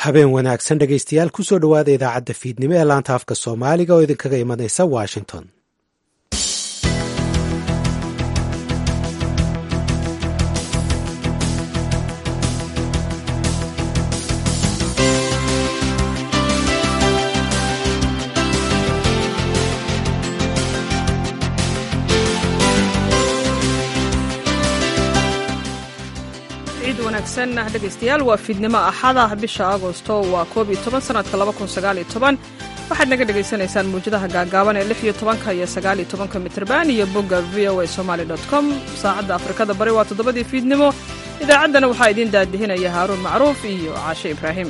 habeen wanaagsan dhegaystayaal kusoo dhowaada idaacadda fiidnimo ee laanta afka soomaaliga oo idinkaga imanaysa washington dhegaystayaal waa fiidnimo axada bisha agosto waa koob iyo toban sanadka laba kun sagaal iyo toban waxaad naga dhagaysanaysaan muwjadaha gaagaaban ee lix iyo tobanka iyo sagaal iyo tobanka mitrban iyo bogga v o a somaali dot com saacadda afrikada bari waa toddobadii fiidnimo idaacaddana waxaa idiin daadihinaya haaruun macruuf iyo caashe ibraahim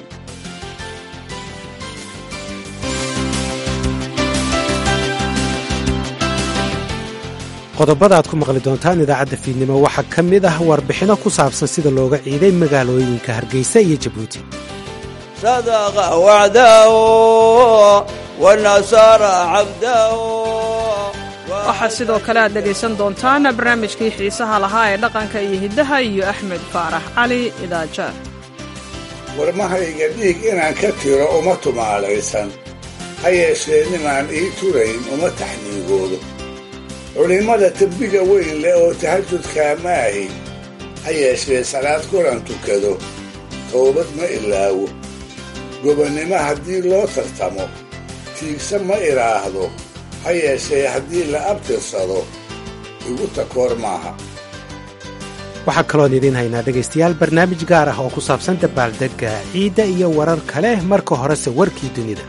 qodobada aad ku maqli doontaan idaacadda fiidnimo waxaa ka mid ah warbixinno ku saabsan sida looga ciiday magaalooyinka hargeysa iyo jabuuti sadaqa wacdahu wanasara cabdahu waxaa sidoo kale aad dhegaysan doontaan barnaamijkii xiisaha lahaa ee dhaqanka iyo hiddaha iyo axmed faarax cali idaaja warmahayga dhiig inaan ka tiro uma tumaalaysan ha yeeshee ninaan ii turayn uma taxniigoodo culimmada tembiga weyn leh oo tahajudkaa ma ahi ha yeeshee salaad kulan tukado towbad ma ilaawo gobonnimo haddii loo tartamo tiigsa ma idhaahdo ha yeeshee haddii la abtirsado igu takoor maaha waxaa kaloon idiin haynaa dhegaystayaal barnaamij gaar ah oo ku saabsan dabaaldegga ciidda iyo warar kale marka horese warkii dunida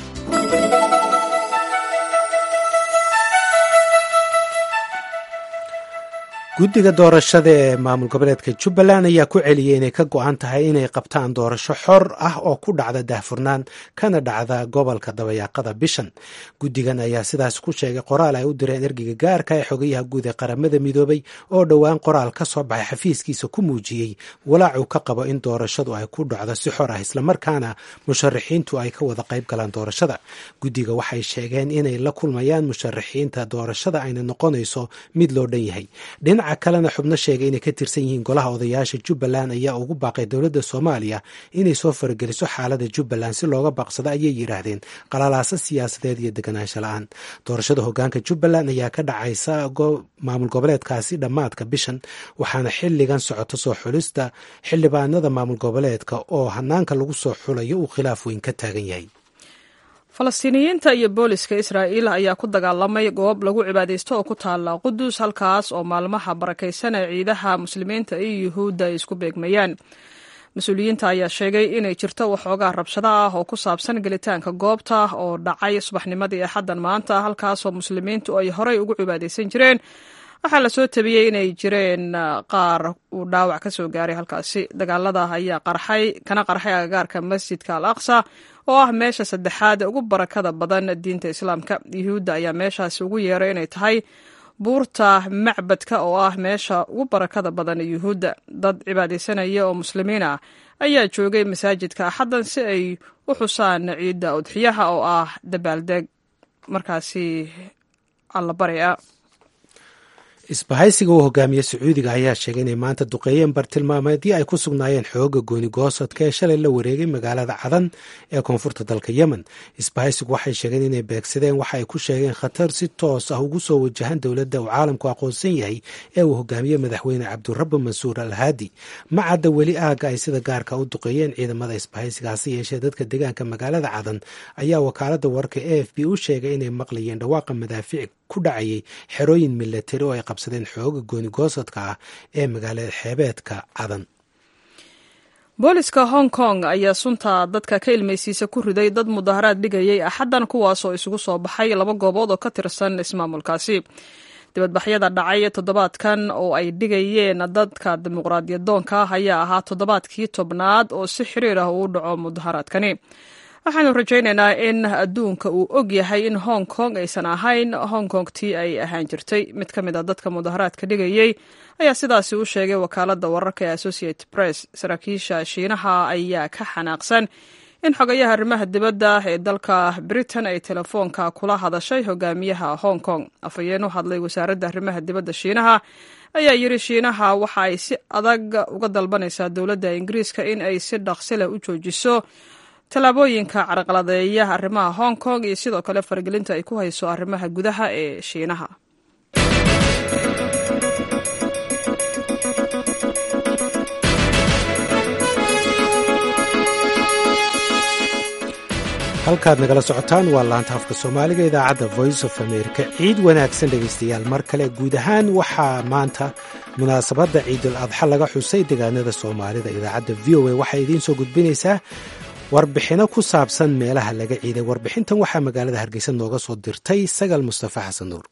guddiga doorashada ee maamul goboleedka jubbaland ayaa ku celiyey inay ka go'an tahay inay qabtaan doorasho xor ah oo ku dhacda daahfurnaan kana dhacda gobolka dabayaaqada bishan guddigan ayaa sidaas ku sheegay qoraal ay u direen ergeyga gaarka ee xogayaha guud ee qaramada midoobay oo dhowaan qoraal ka soo baxay xafiiskiisa ku muujiyey walaacuu ka qabo in doorashadu ay ku dhacdo si xor ah islamarkaana musharaxiintu ay ka wada qayb galaan doorashada guddiga waxay sheegeen inay la kulmayaan musharaxiinta doorashada ayna noqonayso mid loo dhan yahay dhinaca kalena xubno sheegay inay ka tirsan yihiin golaha odayaasha jubbaland ayaa ugu baaqay dowladda soomaaliya inay soo farageliso xaalada jubbaland si looga baaqsado ayay yidhaahdeen qalalaaso siyaasadeed iyo deganaansho la-aan doorashada hogaanka jubbaland ayaa ka dhacaysa maamul goboleedkaasi dhammaadka bishan waxaana xilligan socoto soo xulista xildhibaanada maamul goboleedka oo hanaanka lagu soo xulayo uu khilaaf weyn ka taagan yahay falastiiniyiinta iyo booliska israa'iil ayaa ku dagaalamay goob lagu cibaadaysto oo ku taala qudus halkaas oo maalmaha barakaysan ee ciidaha muslimiinta iyo yuhuudda ay isku beegmayaan mas-uuliyiinta ayaa sheegay inay jirto waxoogaa rabshado ah oo ku saabsan gelitaanka goobta oo dhacay subaxnimadii axaddan maanta halkaasoo muslimiintu ay horey ugu cibaadaysan jireen waxaa lasoo tabiyey inay jireen qaar uu dhaawac ka soo gaaray halkaasi dagaalada ayaa qarxay kana qarxay agagaarka masjidka al aqsa oo ah meesha saddexaad ugu barakada badan diinta islaamka yuhuudda ayaa meeshaasi ugu yeeray inay tahay buurta macbadka oo ah meesha ugu barakada badan yuhuudda dad cibaadaysanaya oo muslimiin ah ayaa joogay masaajidka axaddan si ay u xusaan ciidda udxiyaha oo ah dabaaldeg markaasi allabari a isbahaysiga uu hogaamiye sacuudiga ayaa sheegay inay maanta duqeeyeen bartilmaameedii ay ku sugnaayeen xooga gooni goosadka ee shalay la wareegay magaalada cadan ee koonfurta dalka yemen isbahaysigu waxay sheegeen inay beegsadeen waxa ay ku sheegeen khatar si toos ah ugu soo wajahan dowladda uu caalamku aqoonsan yahay ee uu hogaamiye madaxweyne cabdurabbi mansuur al haadi ma cadda weli aaga ay sida gaarka u duqeeyeen ciidamada isbahaysiga hase yeeshee dadka deegaanka magaalada cadan ayaa wakaalada wararka a f b u sheegay inay maqlayeen dhawaaqa madaafiic ku dhacayay xerooyin milatari oo ay qabsadeen xooga gooni goosadka ah ee magaalada xeebeedka cadan booliska hong kong ayaa sunta dadka ka ilmaysiisa ku riday dad mudaharaad dhigayay axaddan kuwaasoo isugu soo baxay laba goobood oo ka tirsan ismaamulkaasi dibadbaxyada dhacay toddobaadkan oo ay dhigayeen dadka dimuqraadiyadoonka ah ayaa ahaa toddobaadkii tobnaad oo si xiriir ah uu dhaco mudaharaadkani waxaanu rajaynaynaa in adduunka uu og yahay in hong kong aysan ahayn hong kong tii ay ahaan jirtay mid ka mid a dadka mudaharaadka dhigayey ayaa sidaasi u sheegay wakaaladda wararka ee associated press saraakiisha shiinaha ayaa ka xanaaqsan in xogayaha arrimaha dibadda ee dalka britain ay telefoonka kula hadashay hogaamiyaha hong kong afhayeen u hadlay wasaaradda arrimaha dibadda shiinaha ayaa yidhi shiinaha waxa ay si adag uga dalbanaysaa dowladda ingiriiska in ay si dhaqsi leh u joojiso tallaabooyinka carqaladeeya arrimaha hong kong iyo sidoo kale faragelinta ay ku hayso arrimaha gudaha ee shiinaha halkaad nagala socotaan waa laanta afka soomaaliga idaacadda voice of america ciid wanaagsan dhegaystayaal mar kale guud ahaan waxaa maanta munaasabadda ciidul adxa laga xusay deegaanada soomaalida idaacadda v o a waxay idiin soo gudbinaysaa warbixino ku saabsan meelaha laga ciiday warbixintan waxaa magaalada hargeysa nooga soo dirtay sagal mustafa xasan nuur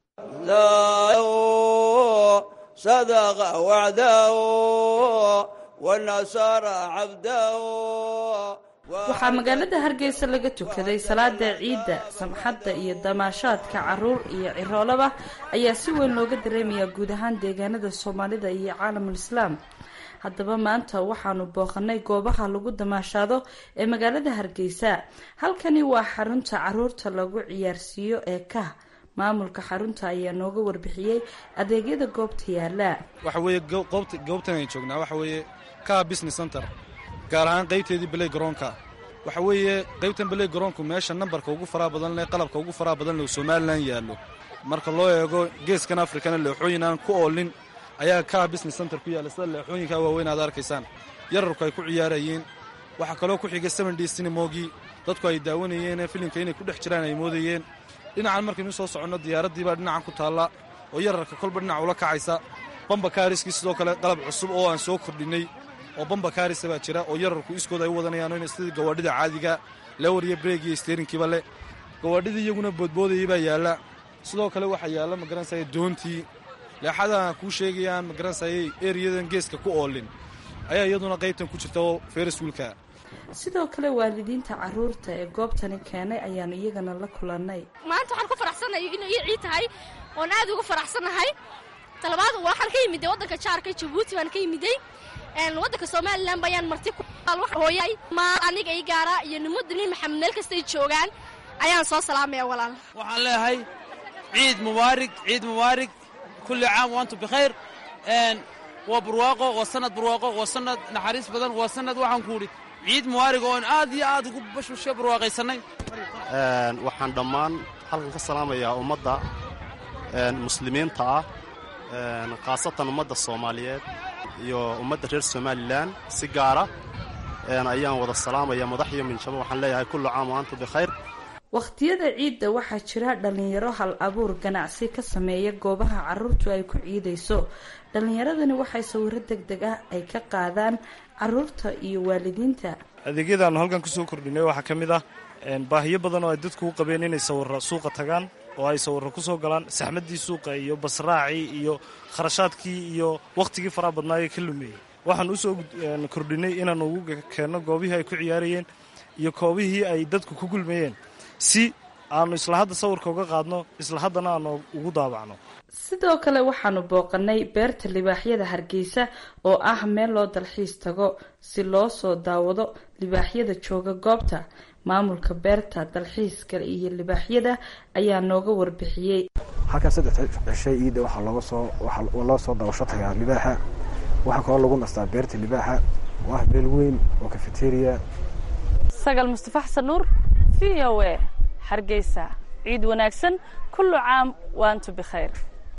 waxaa magaalada hargeysa laga tukaday salaada ciidda samxadda iyo damaashaadka caruur iyo ciroolaba ayaa si weyn looga dareemayaa guud ahaan deegaanada soomaalida iyo caalamul islaam haddaba maanta waxaanu booqanay goobaha lagu damaashaado ee magaalada hargeysa halkani waa xarunta caruurta lagu ciyaarsiiyo ee kah maamulka xarunta ayaa nooga warbixiyey adeegyada goobta yaala waxa weeye goobtan ay joognaa waxa weeye kaha business center gaar ahaan qaybteedii beley garoonka waxa weeye qaybtan beley garoonku meesha nambarka ugu faraha badan leh qalabka ugu faraha badan leh somalilan yaallo marka loo eego geeskan afrikana leexooyin aan ku oolin ayaa kaha business center ku yaalla sida leexooyinkaa waaweyn aad arkaysaan yararku ay ku ciyaarayeen waxaa kaloo ku xigay seven d cinemogii dadku ay daawanayeen filimka inay ku dhex jiraan ay moodayeen dhinacan markaynu soo soconno diyaaraddiibaa dhinacan ku taalla oo yararka kolba dhinac ula kacaysa bamba kaariskii sidoo kale qalab cusub oo aan soo kordhinnay oo bamba kaarisa baa jira oo yararku iskooda ay u wadanayaan sidii gawaadhida caadiga lewar iyo breeg iyo steerinkiiba leh gawaadhidii iyaguna boodboodayay baa yaalla sidoo kale waxaa yaalla magaranaysaye doontii leexadaha kuu sheegayaan magaranaysaye eriyadan geeska ku oolin ayaa iyaduna qaybtan ku jirta oo feriswiilka sidoo kale waalidiinta caruurta ee goobtani keenay ayaanu iyagana la kulannay maanta waxaan ku faraxsanahay inay ii ciid tahay oon aad uga faraxsannahay talabaad waxaan ka yimiday waddanka jaarka jabuuti baan ka yimiday waddanka somalilan bayaan marti hooyay maal aniga i gaara iyo nimada nin maxamed meel kastay joogaan ayaan soo salaamaya walaal waxaan leeyahay ciid mubaarig ciid mubaarig kulli caam waantu bikhayr waa barwaaqo waa sanad barwaaqo waa sanad naxariis badan waa sanad waxaan ku idhi ciid mubaarig oon aad iyo aad ugu bashbashe barwaaqaysannay waxaan dhammaan halkan ka salaamayaa ummadda muslimiinta ah khaasatan ummadda soomaaliyeed iyo ummadda reer somalilan si gaara ayaan wada salaamaya madax iyo minjabo waxaan leeyahay kullu caam wa antum bikhayr wakhtiyada ciidda waxaa jira dhallinyaro hal abuur ganacsi ka sameeya goobaha caruurtu ay ku ciidayso dhallinyaradani waxay sawiro deg deg ah ay ka qaadaan caruurta iyo waalidiinta adeegyadaannu halkan kusoo kordhinay waxaa ka mid ah baahiyo badan oo ay dadku u qabeen inay sawiro suuqa tagaan oo ay sawiro ku soo galaan saxmaddii suuqa iyo basraacii iyo kharashaadkii iyo wakhtigii faraha badnaayee ka lumeeyey waxaan usoo kordhinay inaan ugu keenno goobihii ay ku ciyaarayeen iyo koobihii ay dadku ku gulmayeen si aanu isla hadda sawirka uga qaadno isla haddana aanu ugu daabacno sidoo kale waxaanu booqanay beerta libaaxyada hargeysa oo ah meel loo dalxiis tago si loo soo daawado libaaxyada jooga goobta maamulka beerta dalxiiska iyo libaaxyada ayaa nooga warbixiyey halkan saddex cishay iidda waxaa looga soo waxaa loo soo daawasho tagaa libaaxa waxaa kaloo lagu nastaa beerta libaaxa waa meel weyn oo cafeteria sagal mustafa xasan nuur v o a hargeysa ciid wanaagsan kullu caam waantu bikhayr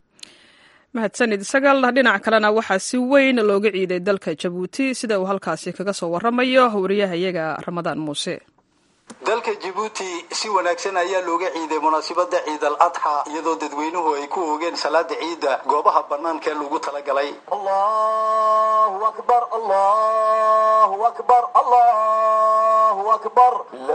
mahadsanid sagal dhinac kalena waxaa si weyn looga ciiday dalka jabuuti sida uu halkaasi kaga soo waramayo wariyahayaga ramadaan muuse dalka jabuuti si wanaagsan ayaa looga ciiday munaasabada ciid al adxa iyadoo dadweynuhu ay ku oogeen salaada ciidda goobaha banaanka ee lagu talagalay allahu akbar allahu akbar allahu akbar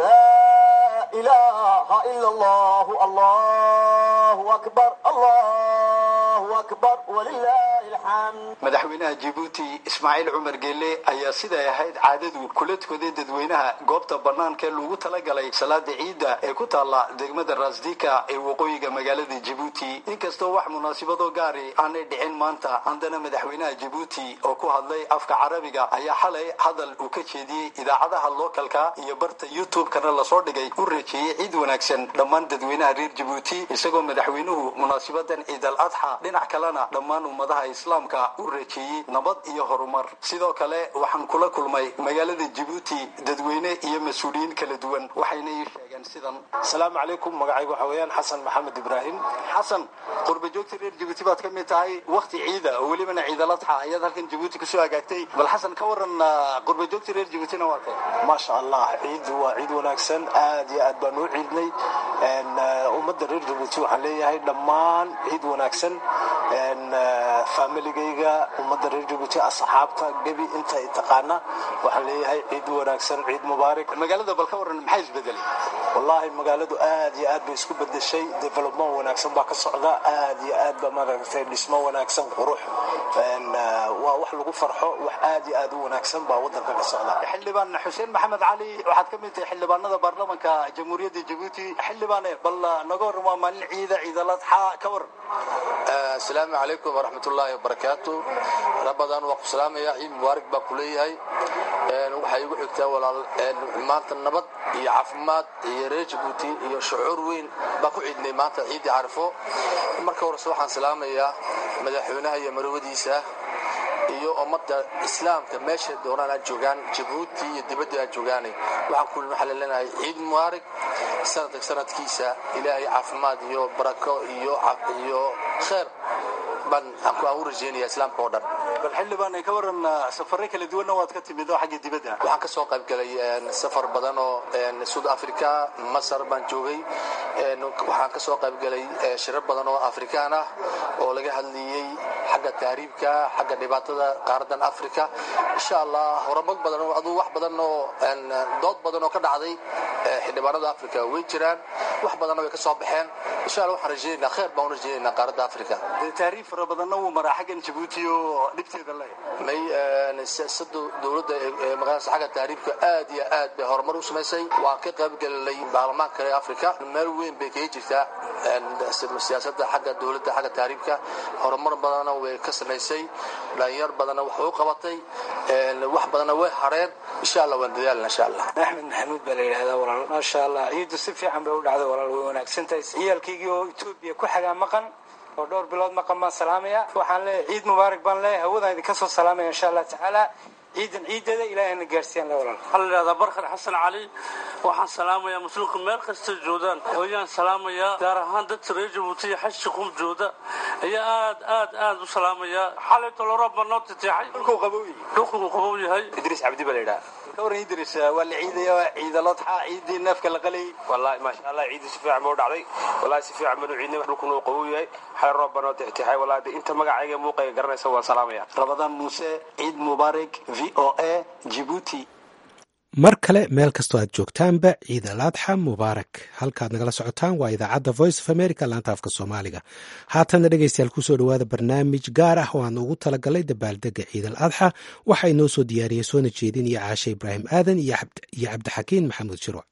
laa ilaha ila allah allahu akbar allahu akbar walilahi madaxweynaha jibuuti ismaaciil cumar geelle ayaa siday ahayd caadadu kula tukaday dadweynaha goobta bannaanka lagu talagalay salaada ciidda ee ku taalla degmada rasdika ee waqooyiga magaalada jibuuti inkastoo wax munaasibado gaari aanay dhicin maanta haddana madaxweynaha jibuuti oo ku hadlay afka carabiga ayaa xalay hadal uu ka jeediyey idaacadaha lookalka iyo barta youtube-kana lasoo dhigay u reejeeyey ciid wanaagsan dhammaan dadweynaha reer jibuuti isagoo madaxweynuhu munaasibadan ciid al adxa dhinac kalena dhammaan ummadaha islaamka u reejeeyey nabad iyo horumar sidoo kale waxaan kula kulmay magaalada jibuuti dadweyne iyo mas-uuliyiin kala duwan waxayna ii sheegeen sidan asalaamu calaykum magacaygu waxa weeyaan xasan maxamed ibraahim xasan qurba joogta reer jibuuti baad ka mid tahay wakti ciida oo welibana ciid al adxa ayaad halkan jibuuti kusoo hagaagtay bal xasan ka waran qurba joogta reer jibuutina waa kay maasha allah ciidu waa ciid wanaagsan aad iyo aad baan u ciidnay ummadda reer jibuuti waxaan leeyahay dhammaan ciid wanaagsan familigayga ummadda reer jibuuti asxaabta gebi inta taqaana waxaan leeyahay ciid wanaagsan ciid mubaarak magaalada bal ka waran maxaa isbedelay wallaahi magaaladu aad iyo aad bay isku bedeshay development wanaagsan baa ka socda aad iyo aad ba maaragtay dhismo wanaagsan qurux waa wax lagu farxo wax aad iyo aad u wanaagsan baa wadanka ka socda xildhibaan xuseen maxamed cali waxaad ka mid tahay xildhibaanada baarlamanka jamhuuriyadda jabuuti xildhibaane bal naga waran waa maalin ciida ciidaladxa ka waran asalaamu calaykum waraxmatullaahi wabarakaatu rabadan waa ku salaamaya ciid mubaarak baa ku leeyahay waxaa igu xigtaa walaal maanta nabad iyo caafimaad iyo reer jabuuti iyo shucuur weyn baa ku ciidnay maanta ciiddii carifo marka horese waxaan salaamayaa madaxweynaha iyo marwadiisa iyo ummadda islaamka meesha doonaan aad joogaan jabuuti iyo dibadda aad joogaan waxaan ku waxaa la leenahay ciid mubaarak sanadka sanadkiisa ilaahay caafimaad iyo barako iyo iyo khayr baan aan u rajeynaya islaamka oo dhan bal xildhibaan ka waran safare kala duwanna waad ka timid oo xagga dibadda waxaan ka soo qayb galay safar badan oo south africa masar baan joogay waxaan ka soo qayb galay shirar badan oo afrikaan ah oo laga hadlayey xagga taariibka xagga dhibaatada qaaradan africa insha allah horumar badan oo aduu wax badan oo dood badan oo ka dhacday xildhibaanada africa way jiraan wax badanna way ka soo baxeen insha allah waxaan rajeynaynaa khayr baan u rajeynaynaa qaaradda africa taariif fara badanna wuu maraa xaggan jabuuti oo dhibteeda le may siyaasada dowladda ee magaalada xagga taariibka aad iyo aad bay horumar u samaysay waan ka qayb galinay baarlamaanka kale africa meel weyn bay kaga jirtaa siyaasada xagga dowladda xagga taariibka horumar badanna way ka samaysay dhalinyar badanna wax u qabatay wax badanna way hareen insha allah waan dadaalna insha allah axmed maxamuud baa la yidhahdaa walaal maasha allah ciiddu si fiican bay u dhacday walaal way wanaagsan tahay ciyaalkaygii oo etoobiya ku xagaa maqan oo dhowr bilood maqan baan salaamaya waxaan leeyahay ciid mubaarak baan leeyahay hawadaan idinka soo salaamaya insha allah tacaala ciidan ciideeda ilaahayna gaarsiiyaan la walaal waxaa la yidhahdaa barkar xasan cali waxaan salaamayaa muslimku meel kasta joodaan ayaan salaamayaa gaar ahaan dadka reer jabuuti iyo xaji qum jooda ayaa aad aad aad u salaamayaa xalay toloroob baa noo titeexay dhulkuu qabow dhulkuu qabow yahay idriis cabdi baa la yidhaha ka waran idriis waa la ciidaya ciidaladxa ciidii neefka la qalay wallahi maasha allah ciidii si fiican baa u dhacday wallahi si fiican baan u ciidnay dhulkuna uu qabow yahay xalay roob baa noo tixtixay wallahi inta magacayga muuqayga garanaysa waan salaamaya rabadaan muuse ciid mubaarak v o a jibuuti mar kale meel kastoo aad joogtaanba ciid al adxa mubaarak halkaad nagala socotaan waa idaacadda voice of america laanta afka soomaaliga haatanna dhegeystayaal kusoo dhowaada barnaamij gaar ah oo aan ugu talagalay dabaaldega ciid al adxa waxaa inoo soo diyaariyey soona jeedinaya caashe ibraahim aadan iyo cabdixakiin maxamuud shirwac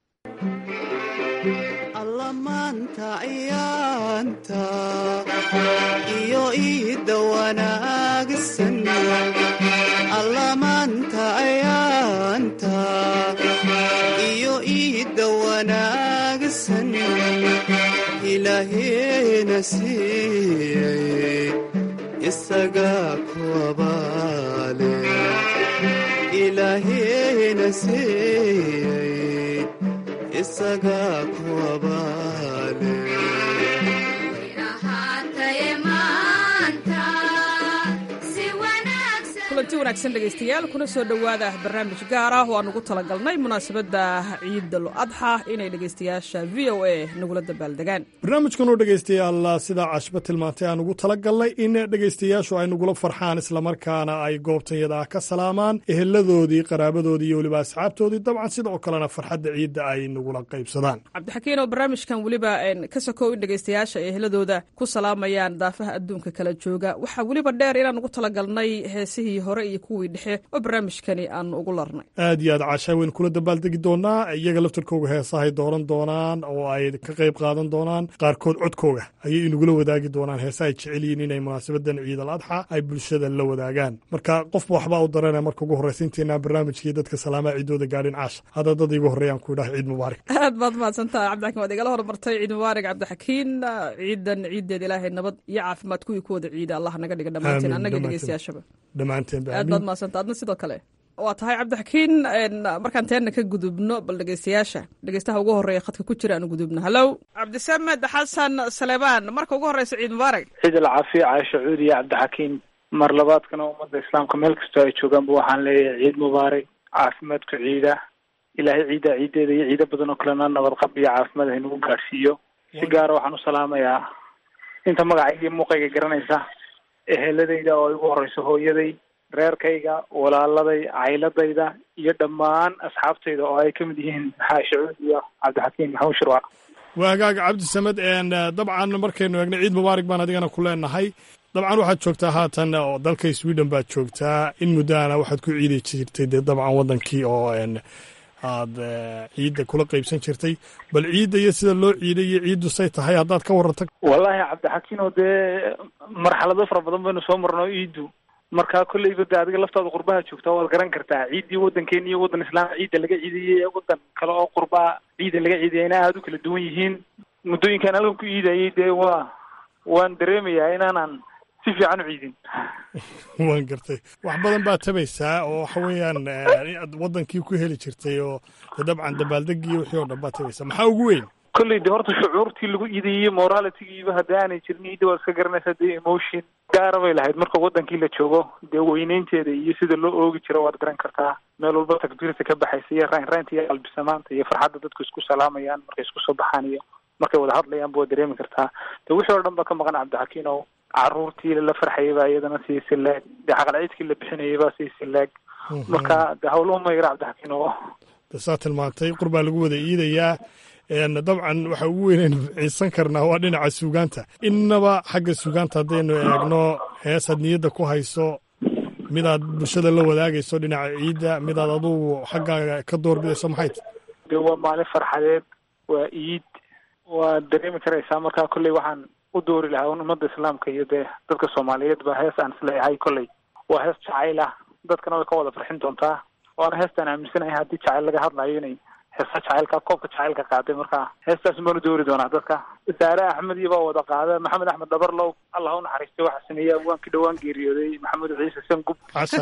allamaanta ciyaanta iyo iidda wanaagsan allamaanta ciyaanta iyo iidda wanaagsan ilaaheena siiyey isagaa ku abaale ilaaheena siiyey isagaa ku abaale kulanti wanaagsan dhegaystayaal kuna soo dhowaada barnaamij gaar ah oo aan ugu talagalnay munaasabadda ciidal adxa inay dhegaystayaasha v o a nagula dabaaldegaan barnaamijkan oo dhegaystayaal sidaa cashba tilmaantay aan ugu talagalnay in dhegaystayaashu ay nagula farxaan islamarkaana ay goobtanyada ah ka salaamaan eheladoodii qaraabadoodii iyo weliba asxaabtoodii dabcan sidoo kalena farxadda ciidda ay nagula qaybsadaan cabdixakiin oo barnaamijkan weliba ka sokow in dhegaystayaasha ay eheladooda ku salaamayaan daafaha adduunka kala jooga waxaa weliba dheer inaan ugu talagalnay heesihii hore iyo kuwii dhexe oo barnaamijkani aanu ugu larnay aad iyo aad caashaa waynu kula dabaaldegi doonaa iyaga laftarkooga heesahay dooran doonaan oo ay ka qayb qaadan doonaan qaarkood codkooga ayay inagula wadaagi doonaan heesa ay jecel yihiin inay munaasabadan ciidal adxa ay bulshada la wadaagaan marka qofba waxbaa u dareena marka ugu horreysa inteenaa barnaamijkii dadka salaamaa ciidooda gaadhin caasha hadda dad igu horreeyaan ku idhaha ciid mubaarak aad baad mahadsantaha cabdixakiin waad igala hormartay ciid mubaarak cabdixakiin ciidan ciiddeeda ilaahay nabad iyo caafimaad kuwii ku wada ciida allah naga dhiga dhammaanteen annaga dhegeystayaashaba dhammaanteen aad baad mahadsanta adna sidoo kale waa tahay cabdixakiin markaan teenna ka gudubno bal dhegeystayaasha dhegeystaha ugu horreeya khadka ku jira aanu gudubno hallow cabdisamed xasan saleebaan marka ugu horreysa ciid mubaarak ciid alcaafiya caasha cuudi iyo cabdixakiin mar labaadkana ummadda islaamka meel kastoo ay joogaanba waxaan leeyahay ciid mubaarak caafimaadku ciida ilaahay ciidda ciiddeeda iyo ciido badan oo kalena nabadqab iyo caafimaad haynagu gaadhsiiyo si gaara waxaan u salaamayaa inta magacayga iyo muuqayga garanaysa eheladayda oo ay ugu horeyso hooyaday reerkayga walaaladay cayladayda iyo dhammaan asxaabtayda oo ay ka mid yihiin xaashi cuud iyo cabdixakiin maxamuud shirwac waa hagaaga cabdisamed dabcan markaynu eegno ciid mubaarak baan adigana ku leenahay dabcan waxaad joogtaa haatan oo dalka sweden baad joogtaa in muddaana waxaad ku ciidi jirtay dee dabcan waddankii oo aad ciidda kula qaybsan jirtay bal ciidda iyo sida loo ciiday iyo ciiddu say tahay haddaad ka warranta wallaahi cabdixakiin oo dee marxalado fara badan baynu soo marno ciiddu marka kolleyba de adiga laftaada qurbaha joogtaa waad garan kartaa ciiddii waddankeena iyo waddan islaamka ciidda laga ciidayay ee waddan kale oo qurbaa ciidda laga ciidayana aada u kala duwan yihiin muddooyinkaan halkan ku ciidayay dee waa waan dareemayaa inaanan si fiican u ciidin waan gartay wax badan baad tabaysaa oo waxa weeyaan aad waddankii ku heli jirtay oo de dabcan dabaaldegii wixii oo dhan baad tabaysaa maxaa ugu weyn kolley de horta shucuurtii lagu iidayey moralitygiiba haddii aanay jirin ciidda waad iska garanaysaa dee emotion gaara bay lahayd marka waddankii la joogo dee weyneynteeda iyo sida loo oogi jiro waad garan kartaa meel walba takbiirta ka baxaysa iyo raynraynta iyo qalbisamaanta iyo farxadda dadku isku salaamayaan markay isku soo baxaan iyo markay wada hadlayaanba waad dareemi kartaa de wixii oo dhan ba ka maqan cabdixakiin oo caruurtii la farxayay baa iyadana sii silaag dee caqal ciidkii la bixinayay baa sii silaag marka de hawluhu ma yara cabdixakiin oo de saa tilmaantay qurbaa lagu wada iidayaa dabcan waxa ugu weynaynu ciisan karnaa waa dhinaca suugaanta innaba xagga suugaanta haddaynu eegno heesaad niyadda ku hayso midaad bulshada la wadaagayso dhinaca ciidda midaad adugu xaggaaga ka doorbidayso maxay ta de waa maalin farxadeed waa iid waad dareemi karaysaa marka kolley waxaan u doori lahaa un ummadda islaamka iyo dee dadka soomaaliyeed ba hees aan isleeyahay kolley waa hees jacayl ah dadkana way ka wada farxin doontaa waana heestaan aaminsanahay haddii jacayl laga hadlayo inay heesa jacaylka koobka jacaylka qaaday marka heestaas baanu doori doonaa dadka saare axmed iyo baa wada qaada maxamed axmed dhabarlow allah u naxariistay waxaa sameeyey abwaankii dhowaan geeriyooday maxamed ciise sangub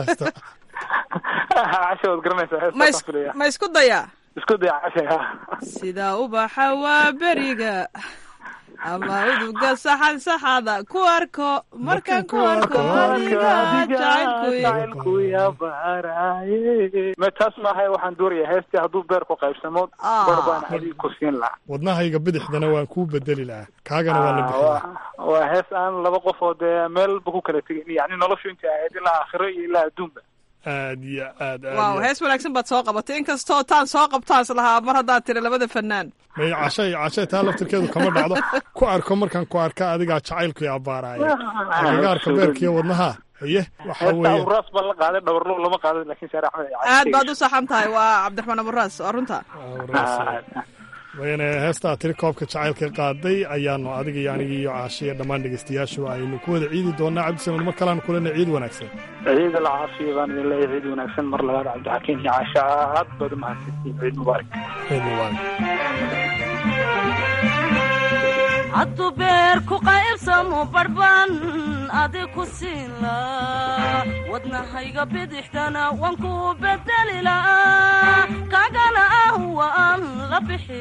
casha waad garanaysaa heestaas filaya ma isku dayaa isku daya casha sida ubaxa waa beriga ama uduga saxan saxada ku arko markaan ku arko adiga jacaylkuy ma taas maaha waxaan doorayaa heestii hadduu beerku qaybsamo bar baan adiga ku siin lahaa wadnahayga bidixdana waan kuu bedeli lahaa kaagana waa la bixi waa hees aan laba qof oo dee meelba ku kala tegin yani noloshu intay ahayd ilaa aakhiro iyo ilaa adduunba aad iyo aad waaw hees wanaagsan baad soo qabatay inkastoo taan soo qabtaas lahaa mar haddaad tiri labada fanaan may cashay cashay taa laftirkeedu kama dhacdo ku arko markaan ku arka adigaa jacaylku abaaraya agagaarka beerkiiyo wadnaha haye waxa weeye aburaas baa la qaaday dhabarlo lama qaadan laakiin saare axmed aad baad u saxan tahay waa cabdiraxmaan aburaas waa runta wayna heestaa tiri koobka jacaylka qaaday ayaanu adiga iyo aniga iyo caashiya dhammaan dhegeystayaashu aynu ku wada ciidi doonaa cabdisamed mar kaleanu kulena ciid wanaagsan ciid alcaafiya baan idin leeyahay ciid wanaagsan mar labaad cabdixakiin iyo caasha aad baad umahadsantiin ciid mubaarak ciid mubaarak hadduu beer ku qaybsamo barbaan adi ku siin laa wadnahayga bidixdana waan ku bedeli laa kaagana ah waan la bixi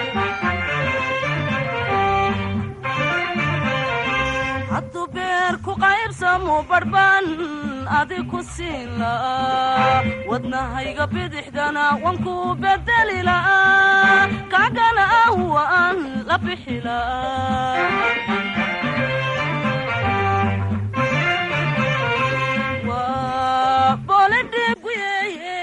laa hadduu beer ku qaybsamu badhban adi ku siin la'aa wadnahayga bidixdana waan ku bedeli la'aa kaagana ah waan la bixi la'aa waa boledhiguyeeye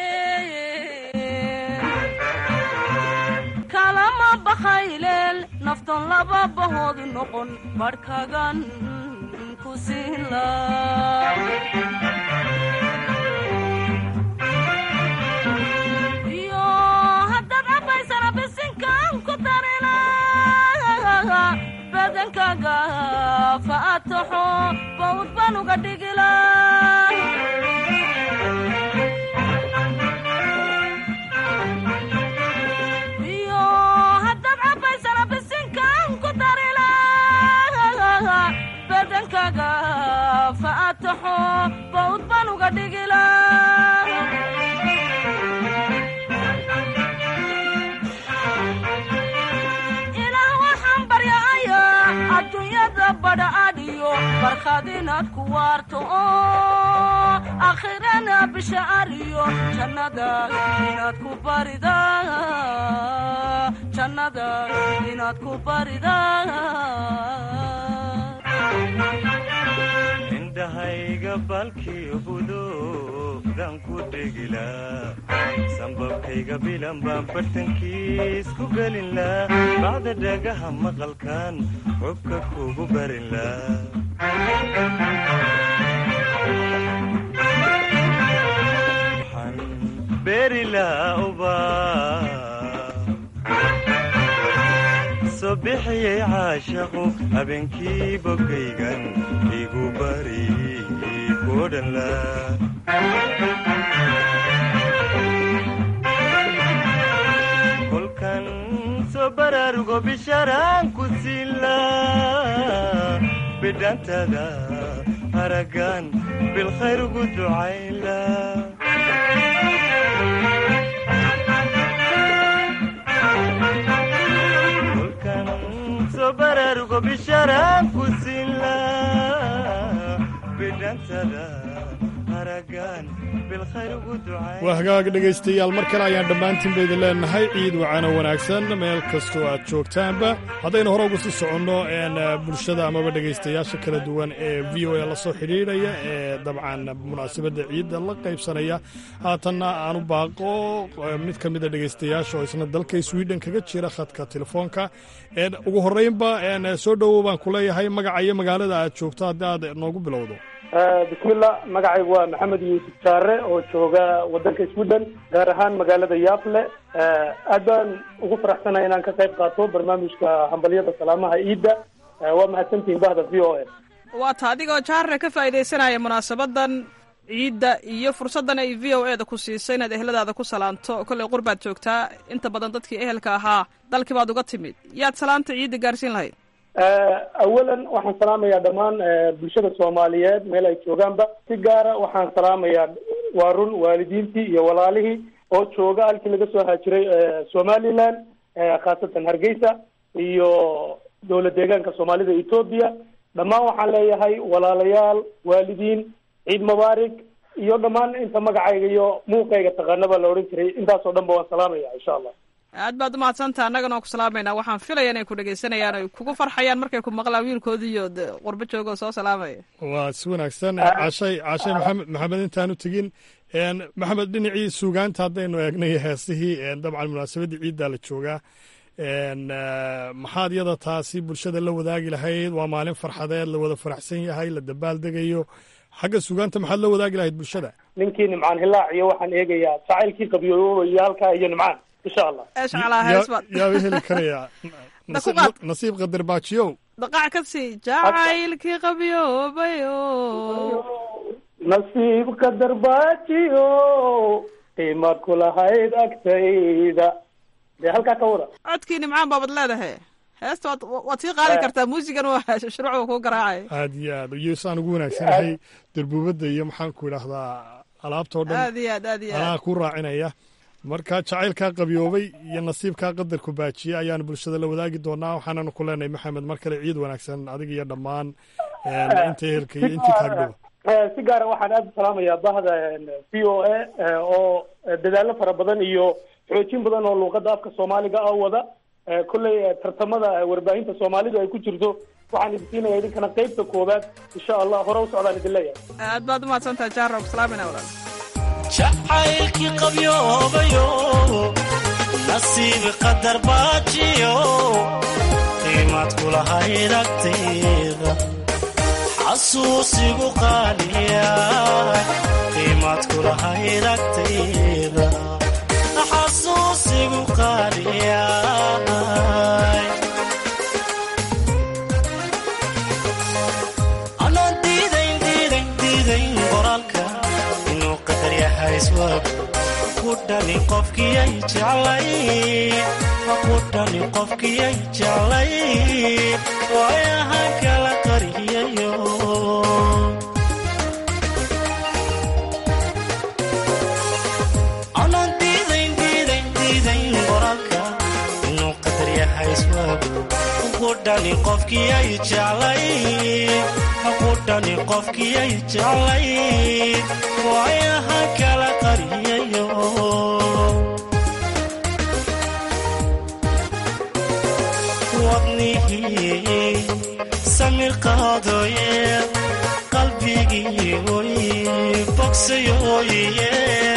kalama bakhayleel naftan laba bahood noqon badhkagan ku siin laa iyo haddaad cabaysana bisinkan ku darila badankaaga faataxo bawd baan uga dhigila iyo haddaad cabaysana bisinkan ku darila badankaaga faataxo bawd baan uga dhigila ilaah waxaan baryacayaa adduunyada badha adhiyo barkhad inaad ku waarto oo aakhirana bisha ariyo jannada inaad ku barida jannada inaad ku barida indhahayga balkii budoodan ku dhegilaa sambabkayga bilan baan bartankiis ku gelinlaa bacda dhagaha maqalkan xubka kugu barinlaa waxaan beerilaa ubaa soo bixiyey caashaqu habeenkii bogaygan igu bari kudhanla kolkan soo baraarugo bisharaan ku siila bidhantada haragan bilkhayr ugu ducayla soo baraarugo bisharaan ku siila bidhantada haragan bilkhayr ugu ducay waa hagaag dhegaystayaal mar kale ayaan dhammaantiinba idin leenahay ciid wacano wanaagsan meel kastoo aad joogtaanba haddaynu hore ugu sii soconno bulshada amaba dhegaystayaasha kala duwan ee v o a la soo xidhiidhaya ee dabcan munaasabadda ciidda la qaybsanaya haatanna aanu baaqo mid ka mida dhegaystayaasha oo isna dalka sweden kaga jira khadka telefoonka ugu horreynba soo dhowow baan ku leeyahay magaca iyo magaalada aad joogto haddii aad noogu bilowdo bismillah magacaygu waa maxamed yuusuf jaare oo jooga wadanka sweden gaar ahaan magaalada yafle aad baan ugu faraxsanahay inaan ka qayb qaato barnaamijka hambalyada salaamaha ciidda waa mahadsantihin bahda v o a waa ta adigoo jaare ka faa'iidaysanaya munaasabadan ciidda iyo fursaddan ay v o e da ku siisay inaad eheladaada ku salaanto kollay qurbaad joogtaa inta badan dadkii ehelka ahaa dalkii baad uga timid yaad salaanta ciidda gaarsiin lahayd awalan waxaan salaamayaa dhammaan bulshada soomaaliyeed meel ay joogaanba si gaara waxaan salaamayaa waa run waalidiintii iyo walaalihii oo jooga halkii laga soo haajiray somaliland khaasatan hargeysa iyo dowlad deegaanka soomaalida etoobiya dhammaan waxaan leeyahay walaalayaal waalidiin ciid mubaarig iyo dhammaan inta magacayga iyo muuqayga taqaanaba la odhan jiray intaasoo dhan ba waan salaamaya insha allah aad baad umahadsantaha annagana waan ku salaamaynaa waxaan filaya inay ku dhegaysanayaan ay kugu farxayaan markay ku maqlaan wiilkoodii iyo qurbo jooga oo soo salaamaya waa si wanaagsan cashay cashay maxamed maxamed intaanu tegin maxamed dhinacii suugaanta haddaynu eegnay heesihii dabcan munaasabaddii ciiddaa la joogaa maxaad yada taasi bulshada la wadaagi lahayd waa maalin farxadeed la wada faraxsan yahay la dabaal degayo xagga suugaanta maxaad la wadaagi lahayd bulshada ninkii nimcaan hilaac iyo waxaan eegayaa jacaylkii qabyoobayo halkaa iyo nimcaan insha allah yaaba heli karaya nasiib qadar baajiyow daqac ka sii jacaylkii qabyoobayo nasiib qadar baajiyo qiimaad ku lahayd agtayda dee halkaa ka wada codkii nimcaan baabad leedahay heesta waad waad sii qaadi kartaa muusigan waa shuruucda kuu garaacay aad iyo aad iyo saan ugu wanaagsanahay darbuubadda iyo maxaan ku idhaahdaa alaabtao dhan aad iyo aad aad iyo anaa aad ku raacinaya marka jacaylkaa qabyoobay iyo nasiibkaa qadarku baajiyey ayaanu bulshada la wadaagi doonaa waxaananu ku leenahay maxamed mar kale ciid wanaagsan adiga iyo dhammaan inta ehelka iyo intii kaagdhowa Eh, si gaara waxaan aada u salaamayaa bahda v o a oo dadaalo fara badan iyo xoojin badan oo luuqada afka soomaaliga ah wada Eh, kolley eh, tartamada eh, warbaahinta soomaalidu ay ku jirto waxaan idin siinaya idinkana qeybta koowaad insha allah hore u socdaan idin leeyahay aad baad umahadsantaha jaaro salaamina walaal jacaylkii qabyoobayo nasiib qadar baajiyo qiimaad kulahayd agtayda xasuusigu qaaliya qiimaad kulahayd agtayda xasuusigu qaaliya anaan diidayn diidayn diidayn qoraalka inuu qadar yahay iswab ku dhani qofkiyay jeclay ku dhani qofkiyay jeclay waayahan kala qariyayo anaan diidayn diidayn diidayn qoraalka inuu qadar yahay iswab ku dhani qofkiyay jeclay ku dhani qofkiyay jeclay waayahan kala qariyayo wadnihii samir qaadooye qalbigii oy bogsayoye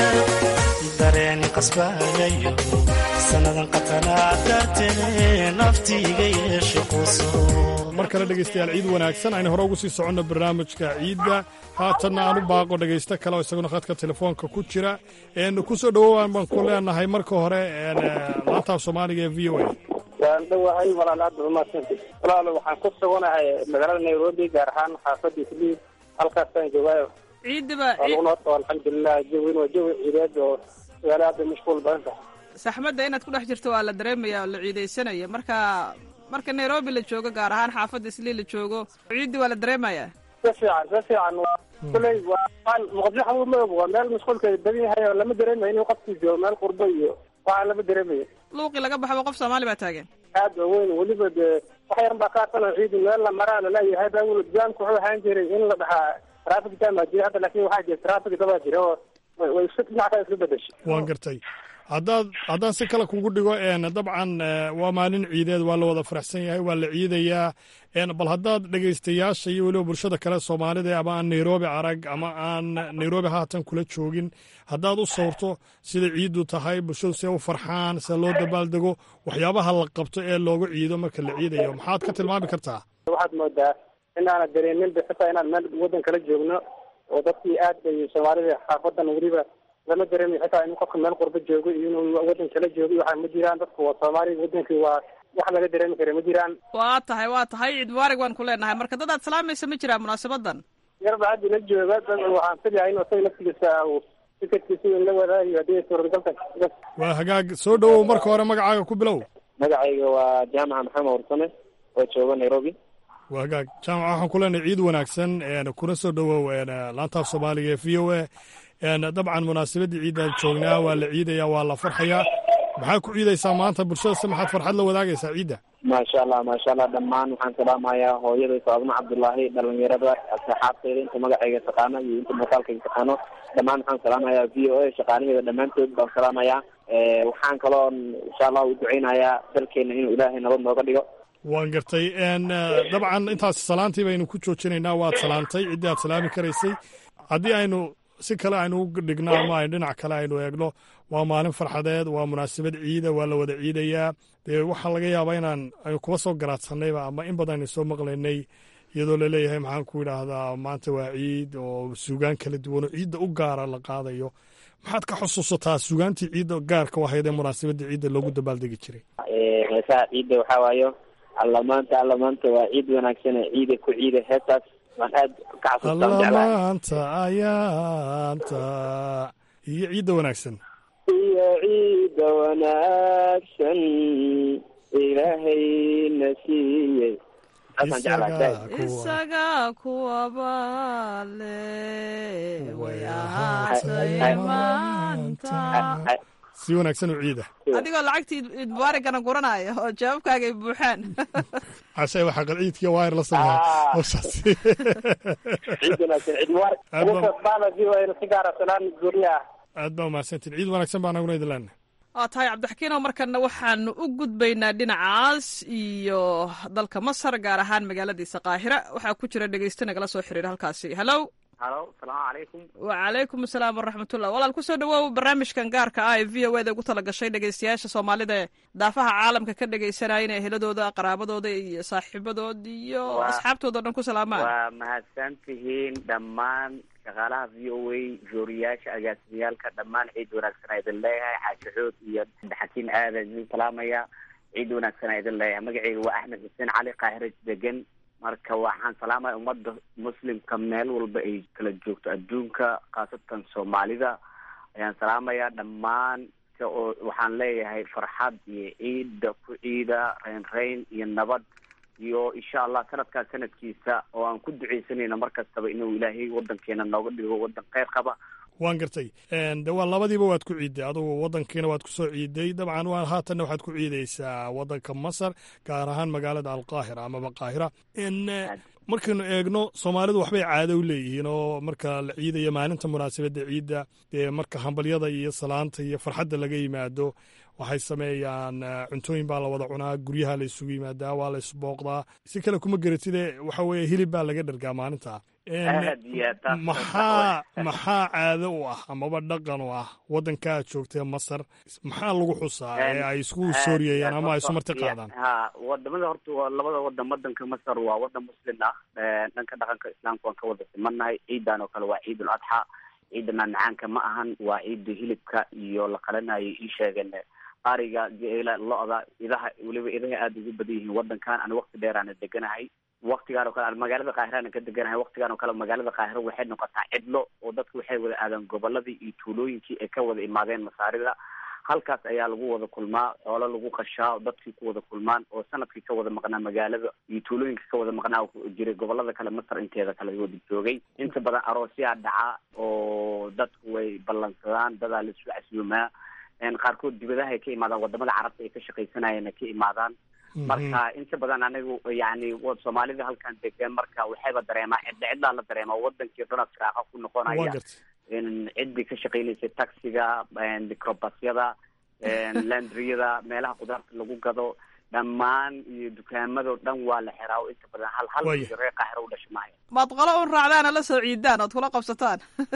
dareen qasbayayo sannadan qatanaa dartee naftiiga yeeshe quso mar kale dhegaystayaal ciid wanaagsan aynu hore ugu sii soconno barnaamijka ciidda haatanna aan u baaqo dhegaysto kale oo isaguna khadka telefoonka ku jira een ku soo dhowowaan baan ku leenahay marka hore een, eh, laantaaf soomaaliga ee v o a waan dhowahay walaal aad umaadsanti walaalo waxaan ku suganahay magaalada nairobi gaar ahaan xaafadda isliib halkaasaan joogaayo ciidiba waa lagu noota alxamdulilah jawin waa jawi ciideed oo magaalo aad bay mashquul badan tahay saxmadda inaad ku dhex jirto waa la dareemaya oo la ciidaysanaya marka marka nairobi la joogo gaar ahaan xaafadda islii la joogo ciiddi waa la dareemaya si fiican si fiican waa kuley waa waan muqdisho xamuud ma og waa meel mashquulka badan yahay oo lama dareemayo inuu qofkii joogo meel qurbo iyo waxaan lama dareemayo luuqii laga baxba qof soomaali baa taagan aad ba weyn weliba dee wax yaran baa ka arsanoo ciidi meel la maraa laleeyahay baa weli jaamku wuxuu ahaan jiray in la dhahaa traffic jam baa jira hadda laakin waxaa jira traffic dabaa jira oo way way isku dhinac kale isku bedeshay waan gartay haddaad haddaan si kale kugu dhigo een dabcan eh, waa maalin ciideed waa la wada faraxsan yahay waa la ciidayaa een bal haddaad dhegaystayaasha iyo weliba bulshada kale soomaalida ama aan nairobi arag ama aan nairobi haatan kula joogin haddaad u sawirto sida ciiddu tahay bulshadu see u farxaan see loo dabaaldego waxyaabaha la qabto ee looga ciido marka la ciidayo maxaad ka tilmaami kartaa waxaad moodaa inaana dareeminba xitaa inaan meel waddan kala joogno oo dadkii aad bay soomaalida xaafadan weliba lama dareemayo xitaa in qofka meel qurbo joogo iyo inuu waddan kala joogo iyo waxaa ma jiraan dadku waa soomaali wadankii waa wax laga dareemi kara ma jiraan waa tahay waa tahay ciid mubaarig waan ku leenahay marka dad aad salaamaysa ma jiraa munaasabadan yarba haddi la jooga dad waxaan filayaa inuu isaga laftigiisa uu fikirkiisa in la wadaagayo haddii suuragalka waa hagaag soo dhowow marka hore magacaaga ku bilow magacayga waa jaamaca maxamed warsame oo jooga nairobi waa hagaag jaamaca waxaan ku leenahay ciid wanaagsan een kuna soo dhowow een laantaaf soomaaliga ee v o a een dabcan munaasabadii ciidaan joognaa waa la ciidayaa waa la farxayaa maxaa ku ciidaysaa maanta bulshada se maxaad farxad la wadaagaysaa ciidda maasha allah maasha allah dhammaan waxaan salaamayaa hooyaday faadma cabdullaahi dhalinyarada asxaabteyda inta magacayga taqaano iyo inta muuqaalkayga taqaano dhammaan waxaan salaamayaa v o a shaqaalaheeda dhammaantood baan salaamayaa waxaan kaloo insha allah u duceynayaa dalkeena inuu ilaahay nabad nooga dhigo waan gartay een dabcan intaas salaantii baynu ku joojinaynaa waad salaantay ciddii aad salaami karaysay haddii aynu si kale aynu u dhigno ama aynu dhinac kale aynu eegno waa maalin farxadeed waa munaasabad ciida waa la wada ciidayaa dee waxaa laga yaabaa inaan aynu kuba soo garaadsanayba ama in badan aynu soo maqlaynay iyadoo laleeyahay maxaan ku idhaahdaa maanta waa ciid oo suugaan kala duwan oo ciidda u gaara la qaadayo maxaad ka xusuusataa suugaantii ciidda gaarka u ahayd ee munaasabadda ciidda loogu dabaaldegi jiray heesaha ciidda waxaa waayo alla maanta alla maanta waa ciid wanaagsan ciida ku ciida heestaas waan aad ka xasuustaan jeclahay allamaanta ayaanta iyo ciidda wanaagsan iyo ciida wanaagsan ilaahayna siiyey taasaan jeclahay isaga kuwaba le way ahaatay maanta si wanaagsan u ciida adigoo lacagtii iid mubaaragana guranaya oo jawaabkaaga ay buuxaan cashay waxaa qalciidkiiyo waayar la sameeya howshaas ciid wanaagsan ciid mubaarak Aad baa- ugu baana v o a si gaara salaan gooniya aad baa umahadsantiin ciid wanaagsan baa naguna idin leenahay waa tahay cabdixakiinow markana waxaanu u gudbaynaa dhinacaas iyo dalka masar gaar ahaan magaaladiisa qaahira waxaa ku jira dhegeyste nagala soo xiriira halkaasi hallow halo salaamu calaykum wacalaykum asalaam waraxmatullah walaal kusoo dhawoow barnaamijkan gaarka ah ee v o eda ugu tala gashay dhegeystayaasha soomaalida ee daafaha caalamka ka dhegeysanaya inay heladooda qaraabadooda iyo saaxiibadood iyo Waa- asxaabtooda o dhan ku salaamaan waa mahadsan tihiin dhammaan shaqaalaha v o a jooriyaasha agaasimiyaalka dhammaan ciid wanaagsan aa idin leeyahay xaashaxood iyo xakiin aadan idin salaamaya ciid wanaagsan aa idin leeyahay magaceyga waa axmed xuseen cali qaahira degan marka waxaan salaamaya ummadda muslimka meel walba ay kala joogto adduunka khaasatan soomaalida ayaan salaamaya dhammaan ka oo waxaan leeyahay farxad iyo ciida ku ciida reyn reyn iyo nabad iyo insha allah sanadkaa sanadkiisa oo aan ku duceysanayno mar kastaba inuu ilaahay wadankeena nooga dhigo wadan kheyr qaba waan gartay de waa labadiiba waad ku ciiday adugu wadankiina waad ku soo ciiday dabcan waa haatanna waxaad ku ciidaysaa wadanka masar gaar ahaan magaalada alqaahira amaba qaahira markaynu eegno soomaalidu waxbay caado u leeyihiin oo marka la ciidayo maalinta munaasabadda ciidda dee marka hambalyada iyo salaanta iyo farxadda laga yimaado waxay sameeyaan eh, cuntooyin baa la wada cunaa guryaha la isugu yimaadaa waa la isbooqdaa si kale kuma geratide waxa weeye hilib baa laga dhergaa maalinta En, aad iyo aad taas maxaa maxaa caado u ah amaba dhaqan u ah wadanka aad joogtee masar maxaa lagu xusaa ee ay isku sooriyayaan ama ay isu marti qaadaan ha wadamada horta waa labada wadan wadanka masar waa wadan muslim ah Eh, dhanka dhaqanka islaamka waan ka wada simannahay ciidan oo kale waa ciid ul adxa ciida macmacaanka ma ahan waa ciida hilibka iyo la qalanayo ii sheegeen ariga geela lo-da idaha weliba idaha aada ugu badan yihiin wadankan ani waqti dheer aana deganahay waktigaan oo kale aan magaalada qaahira aan ka deganahay waktigaan oo kale magaalada qaahira waxay noqotaa cidlo oo dadku waxay wada aadaan goboladii iyo tuulooyinkii ay ka wada imaadeen masaarida halkaas ayaa lagu wada kulmaa xoolo lagu qashaa oo dadkii ku wada kulmaan oo sanadkii ka wada maqnaa magaalada iyo tuulooyinka ka wada maqnaa oo jiray gobolada kale masar inteeda kale wada joogay inta badan aroosyaa dhaca oo dadku way ballansadaan dadaa la isu casuumaa En qaarkood dibadaha ay ka imaadaan wadamada carabta ay ka shaqaysanayeen ay ka imaadaan marka inta badan anigu yani wa- soomaalida halkan degan marka waxayba dareemaa cidla cidlaa la dareemaa wadankii dhana firaaqa ku waa noqonaya gartay in ciddii ka shaqaynaysay taxiga microbasyada landriyada meelaha khudaarta lagu gado dhammaan iyo dukaamado dhan waa la xiraa oo inta badan hal hal Waaya. iyo reer qaahiro u dhasha maayo maad qolo un raacdaana la soo ciidaan ood kula qabsataan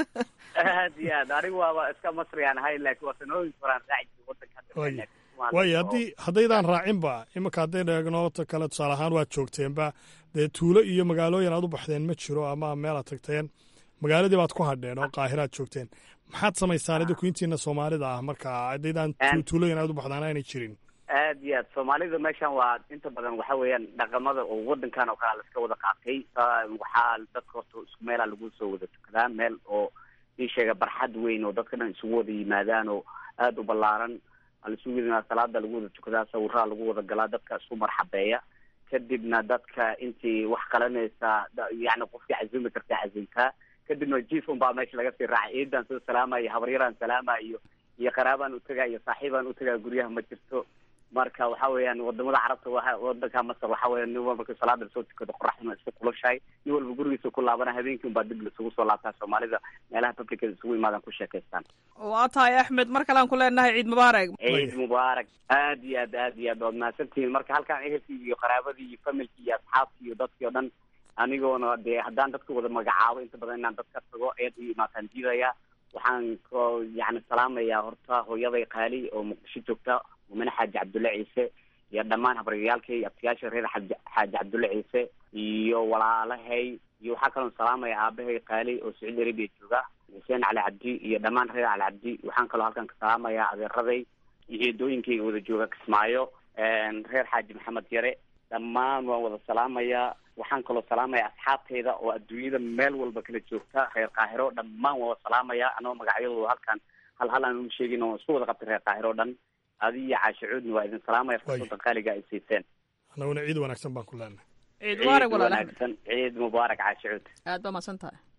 aad iyo aad anigu waaba iska masriyaan ahay laakiin waa sanooyin horaan raaci jiray wadanka hadda Waaya. Soomaaliya waayo oo- haddii haddaydaan raacinba iminka haddaynu eegno ta kale tusaale ahaan waad joogteenba dee tuulo iyo magaalooyin aad u baxdeen ma jiro ama meel aad tagteen magaaladii baad ku hadheen oo qaahiraad joogteen maxaad samaysaan idinku intiina soomaalida ah marka haddaydaan tu- Aan- tuulooyin aad u baxdaan aanay jirin aad iyo aad soomaalida meeshan waa inta badan waxa weeyaan dhaqamada oo wadankan oo kale laska wada qaatay Sa- waxaa dadka horta isku meelaa lagu soo wada tukadaa meel oo ii sheega barxad weyn oo dadka dhan isugu wada yimaadaan oo aada u ballaaran waa la isugu yimaada salaada lagu wada tukadaa sawiraha lagu wada galaa dadka isku marxabeeya kadibna dadka intii wax qalanaysa da- yacni qofkii cazumi kartaa cazumtaa kadibna jiif unbaa meesha laga sii raacay ciidan soo salaamaya habaryaraan salaama iyo iyo qaraabaan utagaa iyo saaxiibaan utagaa guryaha ma jirto marka waxa weeyaan wadamada carabta waa wadanka masar waxa weya nin walba markii salaada lasoo tukado qoraxduna iska kulushahay nin walba gurigiisa ku laabana habeenkii unbaa dib laisugu soo laabtaa soomaalida meelaha publicada isugu imaadaan ku sheekaystaan waa tahay axmed mar kalean ku leenahay ciid mubaarak ciid mubaarak aad iyo aad aad iyo aad waad mahadsantihiin marka halkaan ehelkii iyo qaraabadii iyo familkii iyo asxaabtii iyo dadkii oo dhan anigoona dee haddaan dadka wada magacaabo inta badan inaan dadka tago ayaad u imaataan diidaya waxaan ko yani salaamayaa horta hooyaday qaali oo muqdisho joogta mumine xaaji cabdulle ciise iyo dhammaan habaryayaalkay iyo abtiyaasha reer xaaji xaaji cabdulle ciise iyo walaalahay iyo waxaa kaloon salaamaya aabahay qaali oo sacuudi arabia jooga xuseen cali cabdi iyo dhammaan reer cali cabdi waxaan kaloo halkan ka salaamayaa adeeraday iyo eedooyinkayga wada jooga kismaayo reer xaaji maxamed yare dhammaan waan wada salaamayaa waxaan kaloo salaamaya asxaabtayda oo adduunyada meel walba kala joogta reer qaahiro dhammaan waan wada salaamayaa anoo magacyadooda halkan hal hal aan uma sheegin oo isku wada qabtay reer qaahiro o dhan adi iyo caashe cuudna waa idin salaamaya fursadda qaaliga ay siiseen annaguna ciid wanaagsan baan ku leenahay ciid mubaarak walaalaha wanaagsan ciid mubaarak caashe cuud aad baa mahadsan tahay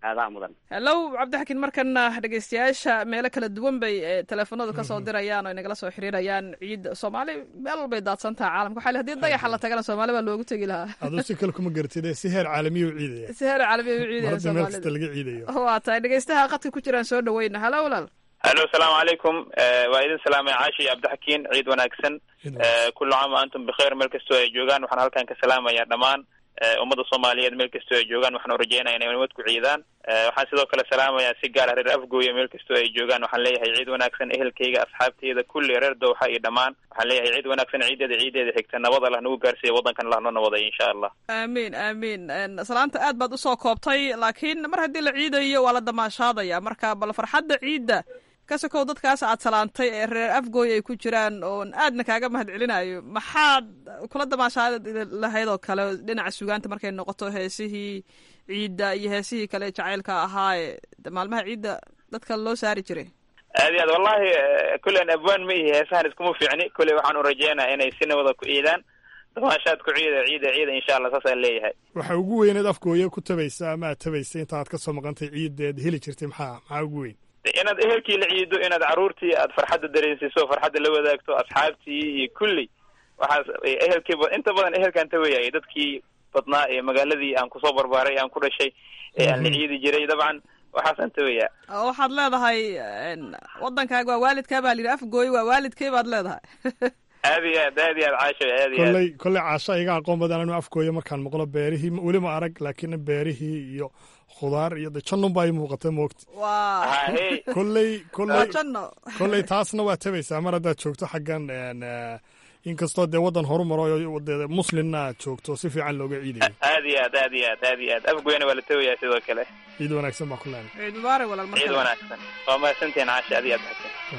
aadaa mudan hellow cabdixakiin markana dhegeystayaasha meelo kala duwan bay eh, teleefanadu kasoo dirayaan oo inagala soo xiriirayaan ciid soomaali meel walbay daadsantaha caalamka waxaa la hadii dayaxa la tagana soomaali baa loogu tegi lahaa aduu si kale kuma garatid ee si heer caalamiya u ciidaya si heer caalamiya u ciidaya mar hadda meel kasta soomaalida laga ciidayo waa tahay dhegeystaha qadka ku jiraan soo dhaweyna halo walaal alo asalaamu calaykum Eh, waa idin salaamay caashi iyo cabdixakiin ciid wanaagsan Eh, kullu caam wa antum bikheer meel kastoo ay joogaan waxaan halkan ka salaamayaa dhammaan eh, ummadda soomaaliyeed meel kastoo ay joogaan waxaan u rajeynaya inay nabad ku ciidaan Eh, waxaan sidoo kale salaamayaa si gaar ah reer afgooya meel kastoo ay joogaan waxaan leeyahay ciid wanaagsan ehelkayga asxaabteyda kulli reer dowxa iyo dhammaan waxaan leeyahay ciid wanaagsan ciideeda ciideeda xigta nabad allah nagu gaarsiiya waddankan allah noo nabaday insha allah aamiin aamiin En, salaanta aad baad usoo koobtay laakiin mar haddii la ciidayo waa la damaashaadaya marka bal farxadda ciidda ka sokow dadkaas aad salaantay ee reer afgooy ay ku jiraan oon aadna kaaga mahad celinayo maxaad kula damaashaadi lahayd oo kale dhinaca sugaanta markay noqoto heesihii ciidda iyo heesihii kale jacaylka ahaa ee de maalmaha ciidda dadka loo saari jiray aad iyo aad wallahi eh, kullen abwaan ma ihi heesahan iskuma fiicni kulley waxaan u rajeynaya inay si nabada ku ciidaan damaashaad ku ciida ciida ciida insha allah saasaan leeyahay waxa ugu weyneed afgooya ku tabaysa ama aad tabaysa inta aad ka soo maqantay ciideed heli jirtay maxaa maxaa ugu weyn inaad ehelkii la ciido inaad caruurtii aad farxadda dareensiiso farxadda la wadaagto asxaabtii iyo kulli waxaas eh, ehelkii ba- inta badan ehelkaan tawayay dadkii badnaa ee magaaladii aan kusoo barbaaray aan ku dhashay ee aan la ciidi jiray dabcan waxaasaan tawayaa oo waxaad leedahay en, waddankaaga waa waalidkaa baa layidhi afgooy waa waalidkay baad leedahay aad iyo aad aad iyo aad caasho aad iyo aad kolley kolley caasha iga aqoon badan anu afgooya markaan maqlo beerihii weli ma arag laakiin beerihii iyo khudaar iyo de jannun baa ii muuqata moogta waa kolley waa kolley janno kolley taasna waa tabaysaa mar haddaad joogto xaggan en, eh, inkastoo dee waddan horumaro oo dee muslimna aad joogto si fiican looga ciidayo aad iyo aad aad iyo aad aad iyo aad afgoyna waa la tawayaa sidoo kale ciid wanaagsan baa ku leenay ciid mubaarak walaal mar ciid kale. wanaagsan waa mahadsantihiin caasha aad iyo aad xasan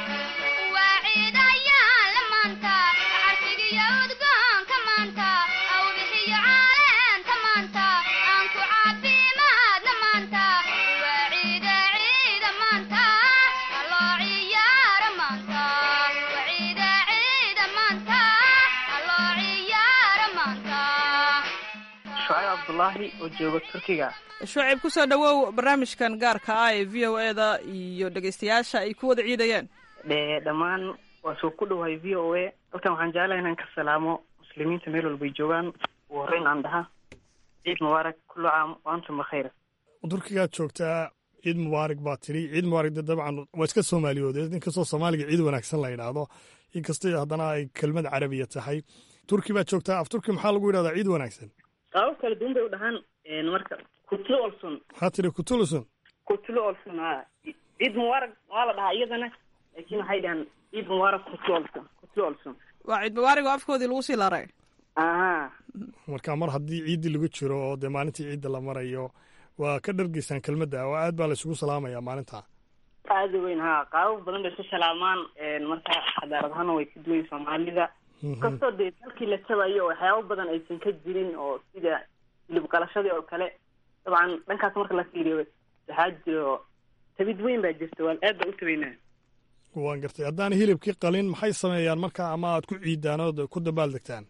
shucayb cabdullaahi oo jooga turkiga shucayb kusoo dhawow barnaamijkan gaarka ah ee v o e da iyo dhegeystayaasha ay ku wada ciidayeen Dhe- dhammaan waa soo ku dhowahay v o a halkan waxaan jeclahay inaan ka salaamo muslimiinta meel walbay joogaan ugu horreyn aan dhaha ciid mubaarak kullu caam wa antum bikhayr turkigaad joogtaa ciid mubaarak baa tidhi ciid mubaarak de dabcan waa iska soomaaliyoodeed inkastoo soomaaliga ciid wanaagsan la yidhaahdo inkastoo haddana ay kelmad carabiya tahay turki baad joogtaa af turki maxaa lagu yidhahdaa ciid wanaagsan qaabab kala duwan bay u dhahaan marka kutlo olson maxaa tidhi kutulusun kutlo olson ha ciid mubaarak waa la dhahaa iyadana laakiin waxay dhahaan ciid mubaarak kutlo olson kutlo olson waa ciid mubaarak oo afkoodii lagu sii laray aha marka mar haddii ciiddii lagu jiro oo dee maalintii ciidda la marayo waa ka dhargeysaan kelmadda oo aad baa la isugu salaamayaa maalintaa aada u weyn ha qaabab badan bay ku salaamaan marka xadaarad ahaana way ka duwan soomaalida kastoo dee dalkii la tabayo waxyaabo badan aysan ka jirin oo sida hilib qalashadii oo kale dabcan dhankaas marka la fiiriyo waxaa jiro tabid weyn baa jirta waa aad baa u tabaynaa waan gartay haddaan hilibkii qalin maxay sameeyaan marka ama aad ku ciidaan ood ku dabaaldegtaan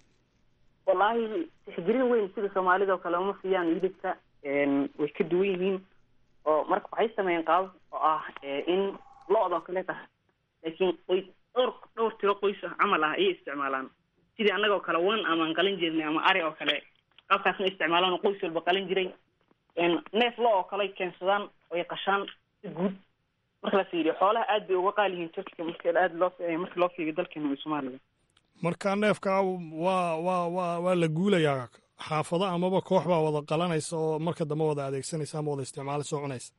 wallaahi tixgelin weyn sida soomaalida oo kale uma siiyaan hilibka way ka duwan yihiin oo marka waxay sameeyeen qaabab oo ah in lo-da oo kale tahay laakiin qoys dhowr dhowr tiro qoys ah camal ah ayay isticmaalaan sidii annagoo kale wan amaan qalin jirnay ama ari oo kale qaabkaasna isticmaalaan oo qoys walba qalin jiray neef lo oo kale keensadaan oy qashaan si guud marka la fiiriyo xoolaha aad bay uga qaali yihiin turkiga marka aad loo marka loo fiiriyo dalkeena iyo soomaaliya marka neefka waa waa waa waa la guulayaa xaafado amaba koox baa wada qalanaysa oo marka dambe wada adeegsanaysa ama wada isticmaalaysa oo cunaysa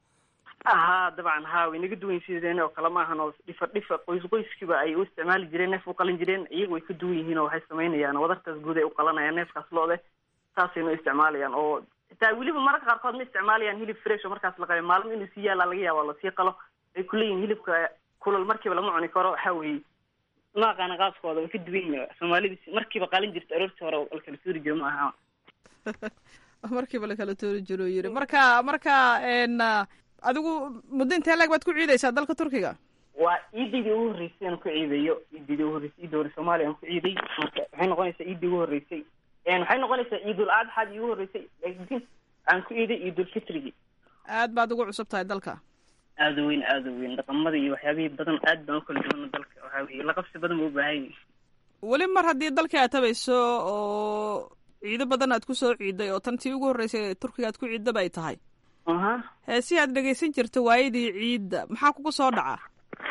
ha dabcan ha way naga duwan sideen oo kale maahan oo dhifa dhifa qoys qoyskiiba ay u isticmaali jireen neef u qalin jireen iyaga way ka duwan yihiin oo waxay samaynayaan wadartaas guud ay u qalanayaan neefkaas lo-de saasayna u isticmaalayaan oo xitaa weliba mararka qaarkood ma isticmaalayaan hilib fresh oo markaas la qabay maalmo inuu sii yaallaa laga yaaba lasii qalo ay kuleeyihin hilibka kulal markiiba lama cuni karo waxa weeye ma aqaana qaaskooda way ka duwan yihin soomaalida markiiba qalin jirta aroortii hore la kala suuri jiro ma aha markiiba la kala toori jiro yiri marka marka n adigu muddo intee laeg baad ku ciidaysaa dalka turkiga waa ciidaydii ugu horreysay aan ku ciidayo ciidaydii ugu horreysay ciidda hore soomaaliya aan ku ciiday marka waxay noqonaysaa ciiddii ugu horreysay waxay noqonaysaa ciidul adxaad iigu horreysay laakiin aan ku ciiday ciidul fitrigi aad baad ugu cusub tahay dalka aada u weyn aada u weyn dhaqamada iyo waxyaabihii badan aad baan u kala duwana dalka waxaa weye la qabsi badan ba u baahan yihin weli mar haddii dalkii aad tabayso oo ciido badan aad ku soo ciiday oo tan tii ugu horreysay turkiga aad ku ciidaba ay tahay aha heesihii aad dhegaysan jirta waayadii ciidda maxaa kugu soo dhaca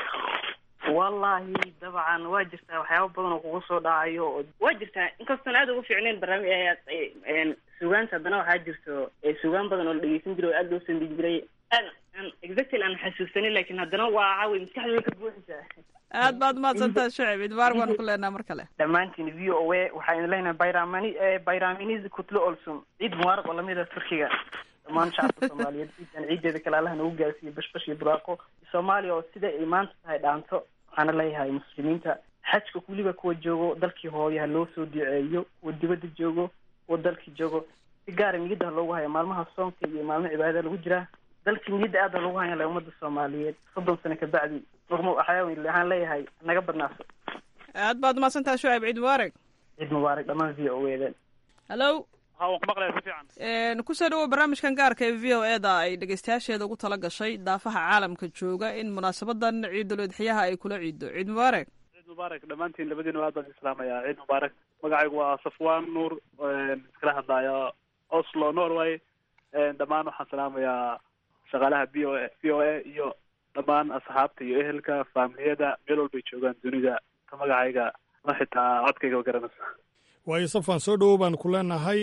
wallahi dabcan waa jirtaa waxyaaba badan oo kugu soo dhacayo oo waa jirtaa inkastoon aad ugu fiicnayn barnaamij sugaanta haddana waxaa jirto sugaan badan oo la dhegeysan jiray oo aad loo sandigi jiray aad aan exactly aan xasuusanin laakin haddana waa waxaa wey maskaxdooda ka buuxisaa aad baad mahadsantaha shacib idbaar waan ku leenaha mar kale dhammaantiin v o a waxaa idin leenahay bayramani bayraminiz kutlo olsum ciid mubaaraq oo lamid a turkiga dhammaan shacabka soomaaliyeed ciidan ciideeda kale allaha nagu gaarsiiyo bashbash iyo buraaqo soomaaliya oo sida ay maanta tahay dhaanto waxaana leeyahay muslimiinta xajka weliba kuwa joogo dalkii hooyo ha loo soo duceeyo kuwa dibadda joogo kuwa dalkii joogo si gaara niyadda ha loogu haya maalmaha soonka iyo maalmo cibaadada lagu jiraa dalkii niyadda aad ha loogu haya la ummadda soomaaliyeed soddon sano kabacdi nugma waxaa waxaan leeyahay naga badnaaso aad baad mahadsantaha shucayb ciid mubaarak ciid mubaarak dhammaan v o edan hallo ha waan ku maqlaya si fiican kusoo dhawow barnaamijkan gaarka ee v o e da ay dhegeystayaasheeda ugu tala gashay daafaha caalamka jooga in munaasabadan ciidul udxiyaha ay kula ciido ciid mubaarak ciid mubaarak dhammaantiin labadiina aad baan islaamaya ciid mubaarak magacaygu waa safwan nuur iskala hadlaya oslo norway dhammaan waxaan salaamayaa shaqaalaha v o a v o a iyo dhammaan asxaabta iyo ehelka faamiliyada meel walbay joogaan dunida ka magacayga ma xitaa codkayga garanaysa waayo safan soo dhowow baan ku leenahay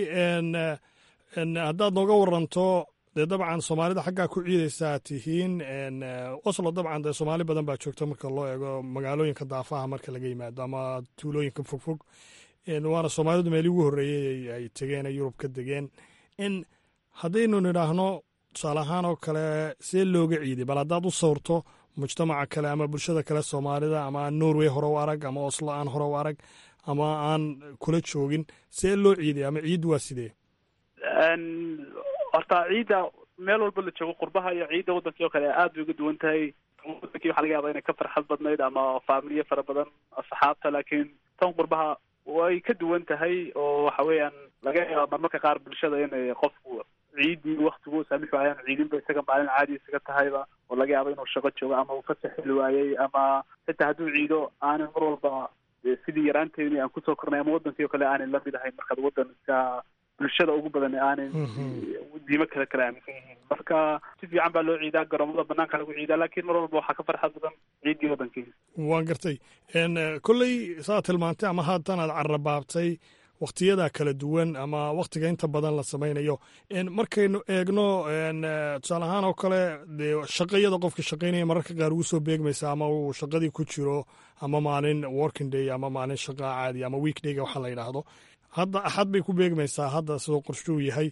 haddaad nooga waranto dee dabcan soomaalida xaggaa ku ciidaysaa tihiin oslo dabcan dee soomaali badan baa joogta marka loo eego magaalooyinka daafaha marka laga yimaado ama tuulooyinka fogfog waana soomaalidu meelii ugu horreeyey ay tegeen ay yurub ka degeen in haddaynu nidhaahno tusaale ahaan oo kale see looga ciiday bal haddaad u sawrto mujtamaca kale ama bulshada kale soomaalida ama aan norway hore u arag ama oslo aan hore u arag ama aan kula joogin see loo ciiday ama ciid waa sidee horta ciidda meel walba la joogo qurbaha iyo ciidda wadankii oo kale aad bay uga duwan tahay wadankii waxaa laga yaaba inay ka farxad badnayd ama faamiliye fara badan asxaabta laakiin tan qurbaha way ka duwan tahay oo waxa weeyaan laga yaaba marmarka qaar bulshada inay qofku ciidii waktigu saamixi waayaan ciidinba isaga maalin caadi isaga tahayba oo laga yaabo inuu shaqo joogo ama uu fasax heli waayey ama xitaa hadduu ciido aanay mar walba sidii yaraanteeni aan kusoo kornay ama wadankii oo kale aanay lamid ahayn markaad wadan iska bulshada ugu badan aanay diimo kale kale aaminsan yihiin marka si fiican baa loo ciidaa garoomada banaanka lagu ciidaa laakiin mar walba waxaa ka farxad badan ciiddii wadankii waan gartay kolley saa tilmaantay ama haatan aad carrabaabtay wakhtiyada kala duwan ama wakhtiga inta badan la samaynayo markaynu eegno tusaale ahaan oo kale dee shaqayada qofka shaqaynaya mararka qaar ugu soo beegmaysa ama uu shaqadii ku jiro ama maalin working day ama maalin shaqa caadi ama weekdayga waxa la yidhaahdo hadda axad bay ku beegmaysaa hadda sidoo qorshuu yahay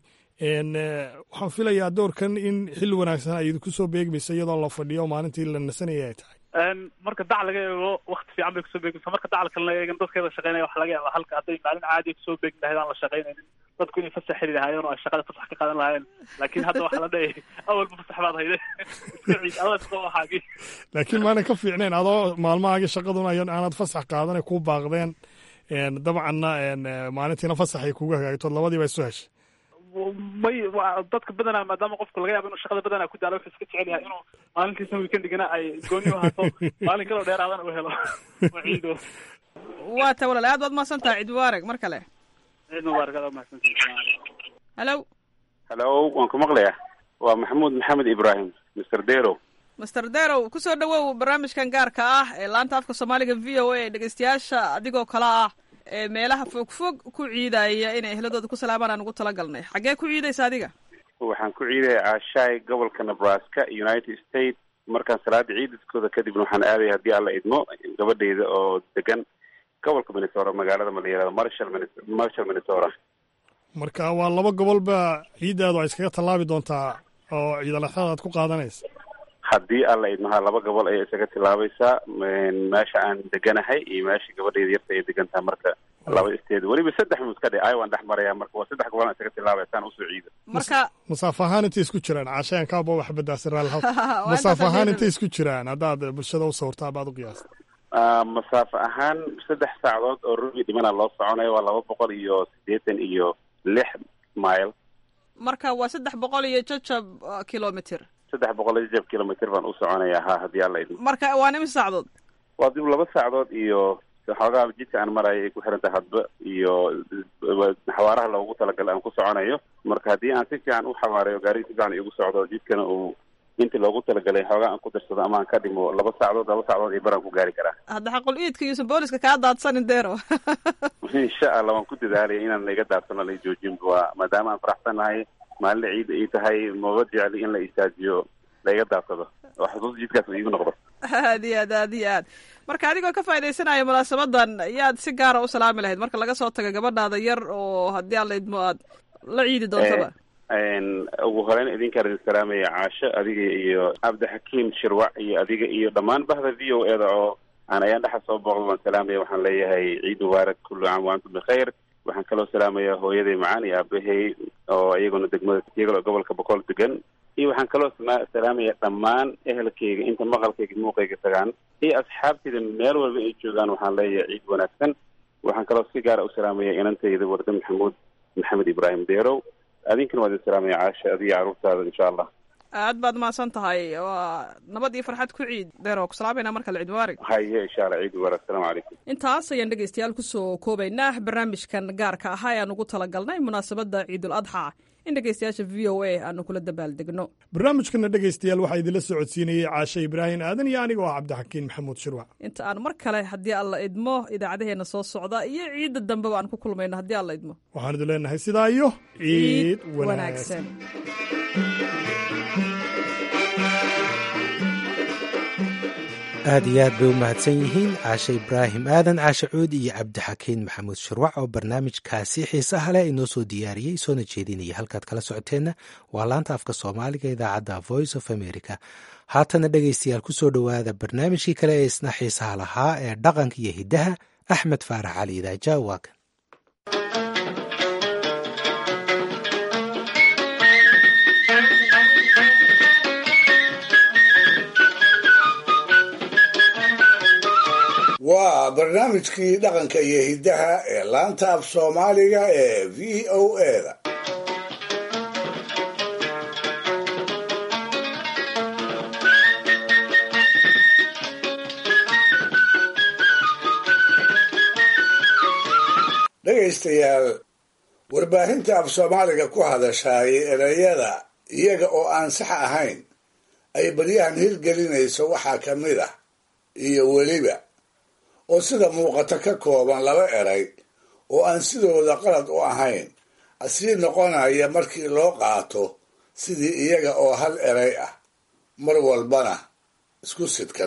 waxaan filayaa doorkan in xilli wanaagsan ay idinku soo beegmaysa iyadoo la fadhiyo maalintii la nasanaya ay tahay marka dac laga eego wakti fiican bay kusoo beegmaysa marka dacal kalena eegan dadkeeda shaqeynaya waxa laga yaaba halka hadday maalin caadiya kusoo beegi lahayd aan la shaqaynaynin dadku inay fasax heli lahaayeen oo ay shaqada fasax ka qaadan lahaayeen laakiin hadda waxaa la dhahayay awalba fasax baad hayde iska ciid adaa shaqo waxaagii laakiin maanan ka fiicnayn adoo maalmahaagii shaqaduna aanad fasax qaadan ay kuu baaqdeen dabcanna maalintiina fasax ay kugu hagaagto labadiiba isu heshay may dadka badanaa maadaama qofku laga yaabo inuu shaqada badanaa ku daalo wuxuu iska jecel yahay inuu maalintiisna weekendigana ay gooni u ahaato maalin kaloo dheeraadana u helo oo ciido waa ta walaal aad baad mahadsan tahay ciid mubaarak mar kale ciid mubaarak aad mahadsantahay hallo hallo waan ku maqlayaa waa maxamuud maxamed ibrahim mr dero master derow kusoo dhawow barnaamijkan gaarka ah ee laanta afka soomaaliga v o a dhegeystayaasha adigoo kale ah ee meelaha fogfog ku ciidaya inay ehladooda ku salaamaan aan ugu talagalnay xaggee ku ciidaysa adiga waxaan ku ciidaya aashaay gobolka nebraska united states markaan salaada ciidaskooda kadibna waxaan aadaya haddii alla idmo gabadhayda oo degan gobolka minnesota magaalada ma la yihahdo marshall marshall minnesota marka waa laba gobolba ciiddaadu ay iskaga tallaabi doontaa oo ciidalaxyada aad ku qaadanaysa haddii alla idmaha laba gobol ayay isaga tilaabaysaa meesha aan deganahay iyo meesha gabadhayda yarta ay degan tahay marka laba isteed weliba saddex muska dhe ay waan dhex maraya marka waa saddex gobol aan isaga tilaabaysaan usoo ciida marka masaafo ahaan intay isku jiraan caashayaan kaaba wax badaasi raal masaafo ahaan intay isku jiraan haddaad bulshada u sawirtaa baad u qiyaasta masaafo ahaan saddex saacadood oo rubi dhimana loo soconayo waa laba boqol iyo siddeetan iyo lix mile marka waa saddex boqol iyo jajab kilomitr saddex boqol iyo jab kilomitr baan u soconayaa ha haddii alla idmo marka waa nimi saacadood waa dib laba saacadood iyo xoogaa jidka aan marayo ay ku xiran tahay hadba iyo xawaaraha loogu talagalay aan ku soconayo marka haddii aan si fiican u xawaareyo gaariga si fiican igu socdo jidkana uu intii loogu talagalay xoogaa aan ku darsado ama aan ka dhimo laba saacadood laba saacadood iyo baraan ku gaari karaa hadda xaqul iidka yuusan booliska kaa daadsanin deero insha allah waan ku dadaalaya inaan laiga daadsano la joojin waa maadaama aan faraxsanahay maalin ciida ay tahay maba jecli in la istaajiyo laiga daadsado oo xusuus jidkaas iigu noqdo aad iyo aad aad iyo aad marka adigoo ka faaidaysanaya munaasabadan yaad si gaara u salaami lahayd marka laga soo tago gabadhaada yar oo haddii aan laidmo aad la ciidi doontaba ugu horeyn idinkaan idin salaamaya caasho adiga iyo cabdixakiim shirwac iyo adiga iyo dhammaan bahda v o eda oo aan ayaan dhexa soo booqda waan salaamaya waxaan leeyahay ciid mubaarak kullu caam wa antum bikhayr waxaan kaloo salaamaya hooyaday macaan iyo aabahey oo iyaguna degmada iyagoo gobolka boqol degan iyo waxaan kaloo sma- salaamaya dhammaan ehelkayga inta maqalkayga muuqayga tagaan iyo asxaabtayda meel walba ay joogaan waxaan leeyahay ciid wanaagsan waxaan kaloo si gaara u salaamaya inantayda warda maxamuud maxamed ibraahim deerow adinkana waa idin salaamaya caasha adiga carruurtaada insha allah aad baad mahadsan tahay waa nabad iyo farxad ku ciid deero ku salaamayna markale ciid mubaarig haye insha allah ciid mubaarak asalaamu calaykum intaas ayaan dhegeystayaal kusoo koobaynaa barnaamijkan gaarka ahaa ee aan ugu talagalnay munaasabadda ciidul adxa in dhegeystayaasha v o a aanu kula dabaaldegno barnaamijkana dhegaystayaal waxaa idinla socodsiinayey caashe ibraahim aadan iyo aniga oo cabdixakiin maxamuud shirwac inta aan mar kale haddii alla idmo idaacadaheena soo socda iyo ciidda dambeba aan ku kulmayno haddii alla idmo waxaan idin leenahay sidaa iyo ciid wanaagsan aad iyo aad bay u mahadsan yihiin caashe ibraahim aadan caashe cuudi iyo cabdixakiin maxamuud shirwac oo barnaamijkaasi xiisaha leh inoo soo diyaariyey soona jeedinaya halkaad kala socoteenna waa laanta afka soomaaliga idaacadda voice of america haatana dhegaystayaal ku soo dhowaada barnaamijkii kale ee isna xiisaha lahaa ee dhaqanka iyo hiddaha axmed faarax cali idaaja waa kan waa barnaamijkii dhaqanka iyo hiddaha ee laanta af soomaaliga ee v o eda dhegaystayaal warbaahinta af soomaaliga ku hadashaay ereyada iyaga oo aan sax ahayn ay baryahan hirgelinayso waxaa ka mid ah iyo weliba oo sida muuqata ka kooban laba eray oo aan sidooda qalad u ahayn asii noqonaya markii loo qaato sidii iyaga oo hal eray ah mar walbana isku sidkan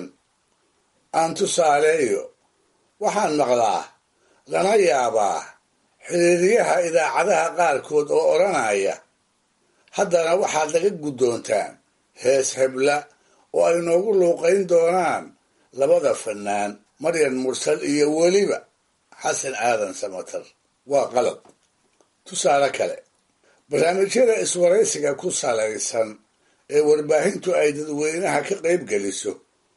aan tusaaleeyo waxaan maqlaa lana yaabaa xiriiryaha idaacadaha qaarkood oo odhanaya haddana waxaad laga guddoontaan hees hebla oo ay noogu luuqayn doonaan labada fannaan maryan mursal iyo weliba xasan aadan samatar waa qalad tusaale kale barnaamijyada iswaraysiga ku salaysan ee warbaahintu ay dadweynaha ka qayb geliso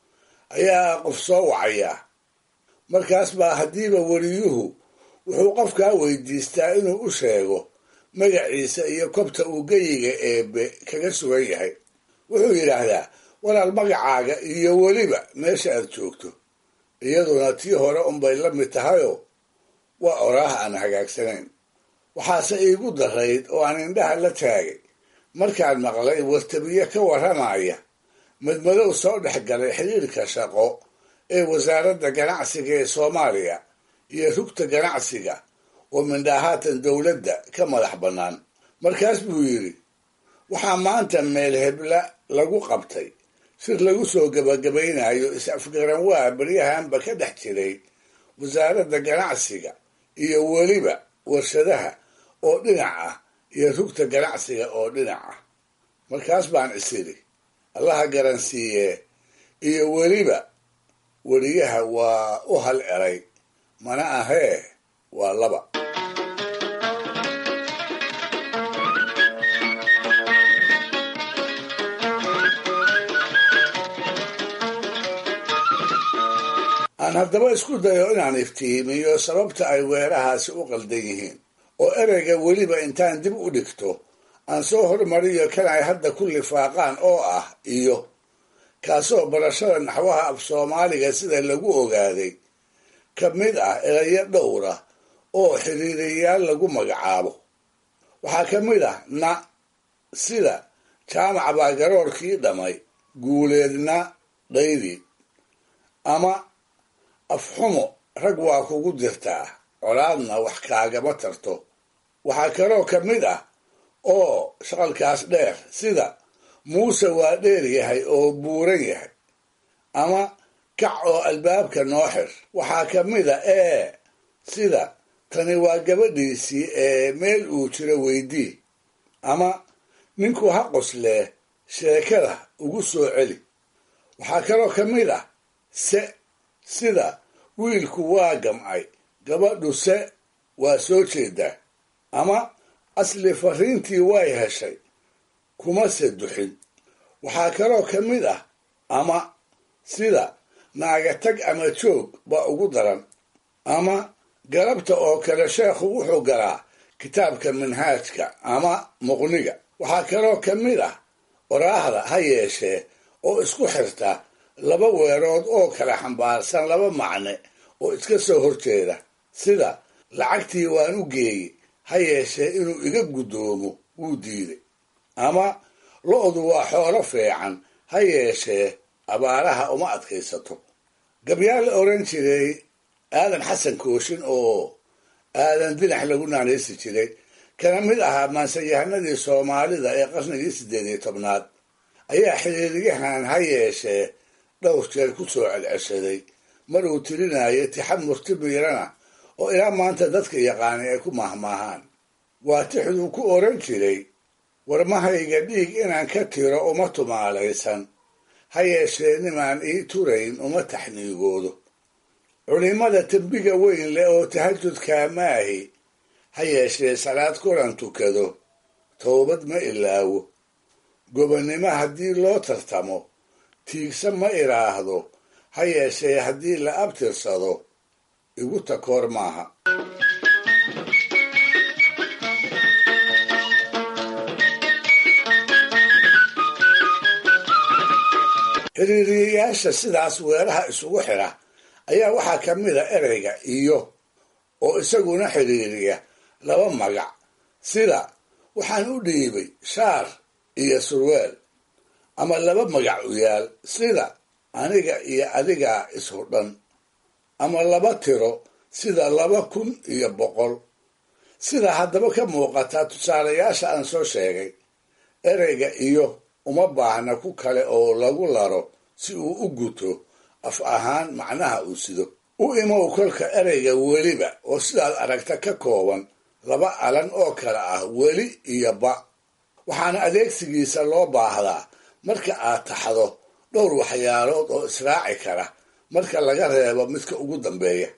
ayaa qof soo wacaya markaas baa haddiiba weriyuhu wuxuu qofkaa weydiistaa inuu u sheego magaciisa iyo kobta uu geyiga eebe kaga sugan yahay wuxuu yidhaahdaa walaal magacaaga iyo weliba meesha aad joogto iyaduna tii hore unbay la mid tahayoo waa oraah aan hagaagsanayn waxaase iigu darayd oo aan indhaha la taagay markaan maqlay wartabiye ka warramaya madmadow soo dhex galay xiriirka shaqo ee wasaaradda ganacsiga ee soomaaliya iyo rugta ganacsiga oo mindhaahaatan dowladda ka madax bannaan markaas buu yidhi waxaa maanta meel hebla lagu qabtay sir lagu soo gebagabaynayo is-afgaran waa baryahanba ka dhex jiray wasaaradda ganacsiga iyo weliba warshadaha oo dhinac ah iyo rugta ganacsiga oo dhinac ah markaas baan isiri allaha garansiiyee iyo weliba weriyaha waa u hal eray mana ahee waa laba aan haddaba isku dayo inaan iftiimiyo sababta ay weerahaasi u qaldan yihiin oo ereyga weliba intaan dib u dhigto aan soo hormariyo kan ay hadda ku lifaaqaan oo ah iyo kaasoo barashada naxwaha af soomaaliga sida lagu ogaaday ka mid ah erayo dhowra oo xiriiriyayaal lagu magacaabo waxaa ka mid ah na sida jaamac baa garoorkii dhamay guuleedna dhaydi ama afxumo rag waa kugu dirtaa colaadna wax kaagama tarto waxaa kaloo ka mid ah oo shaqalkaas dheer sida muuse waa dheer yahay oo buuran yahay ama kac oo albaabka noo xir waxaa ka mid a ee sida tani waa gabadhiisii ee meel uu jiro weydii ama ninku ha qoslee sheekada ugu soo celi waxaa kaloo ka mid ah se sida wiilku waa gamcay gabadhu se waa soo jeedaa ama asli fariintii way heshay kuma se duxin waxaa kaloo ka mid ah ama sida naaga tag ama joog baa ugu daran ama galabta oo kale sheekhu wuxuu galaa kitaabka manhaajka ama muqniga waxaa kaloo ka mid ah waraahda ha yeeshee oo isku xirta laba weerood oo kala xambaarsan laba macne oo iska soo horjeeda sida lacagtii waan u geeyey ha yeeshee inuu iga guddoomo wuu diiday ama lo-du waa xoolo fiican ha yeeshee abaaraha uma adkaysato gabyaal la odhan jiray aadan xasan kooshin oo aadan dinax lagu naanaysi jiray kana mid ahaa maansayahanadii soomaalida ee qarnigii siddeed iyo tobnaad ayaa xiriiriyahan ha yeeshee dhowr jeer ku soo celceshaday mar uu tirinayo tixamurti biirana oo ilaa maanta dadka yaqaanay ay ku mahmaahaan waa tixduu ku odhan jiray warmahayga dhiig inaan ka tiro uma tumaalaysan ha yeeshee nimaan ii turayn uma taxniigoodo culimada tembiga weyn leh oo tahajudkaa maahi ha yeeshee salaad kulan tukado towbad ma ilaawo gobonnimo haddii loo tartamo tiigsa ma idhaahdo ha yeeshee haddii la abtirsado igu takoor maaha xiriiriyayaasha sidaas weeraha isugu xidha ayaa waxaa ka mid a ereyga iyo oo isaguna xiriiriya laba magac sida waxaan u dhiibay shaar iyo surweel ama laba magac u yaal sida aniga iyo adigaa ishudhan ama laba tiro sida laba kun iyo boqol sida haddaba ka muuqata tusaalayaasha aan soo sheegay ereyga iyo uma baahna ku kale oo lagu laro si uu u guto af ahaan macnaha uu sido u imow kolka ereyga weliba oo sidaad aragta ka kooban laba alan oo kale ah weli iyo ba waxaana adeegsigiisa loo baahdaa marka aad taxdo dhowr waxyaalood oo israaci kara marka laga reebo midka ugu dambeeya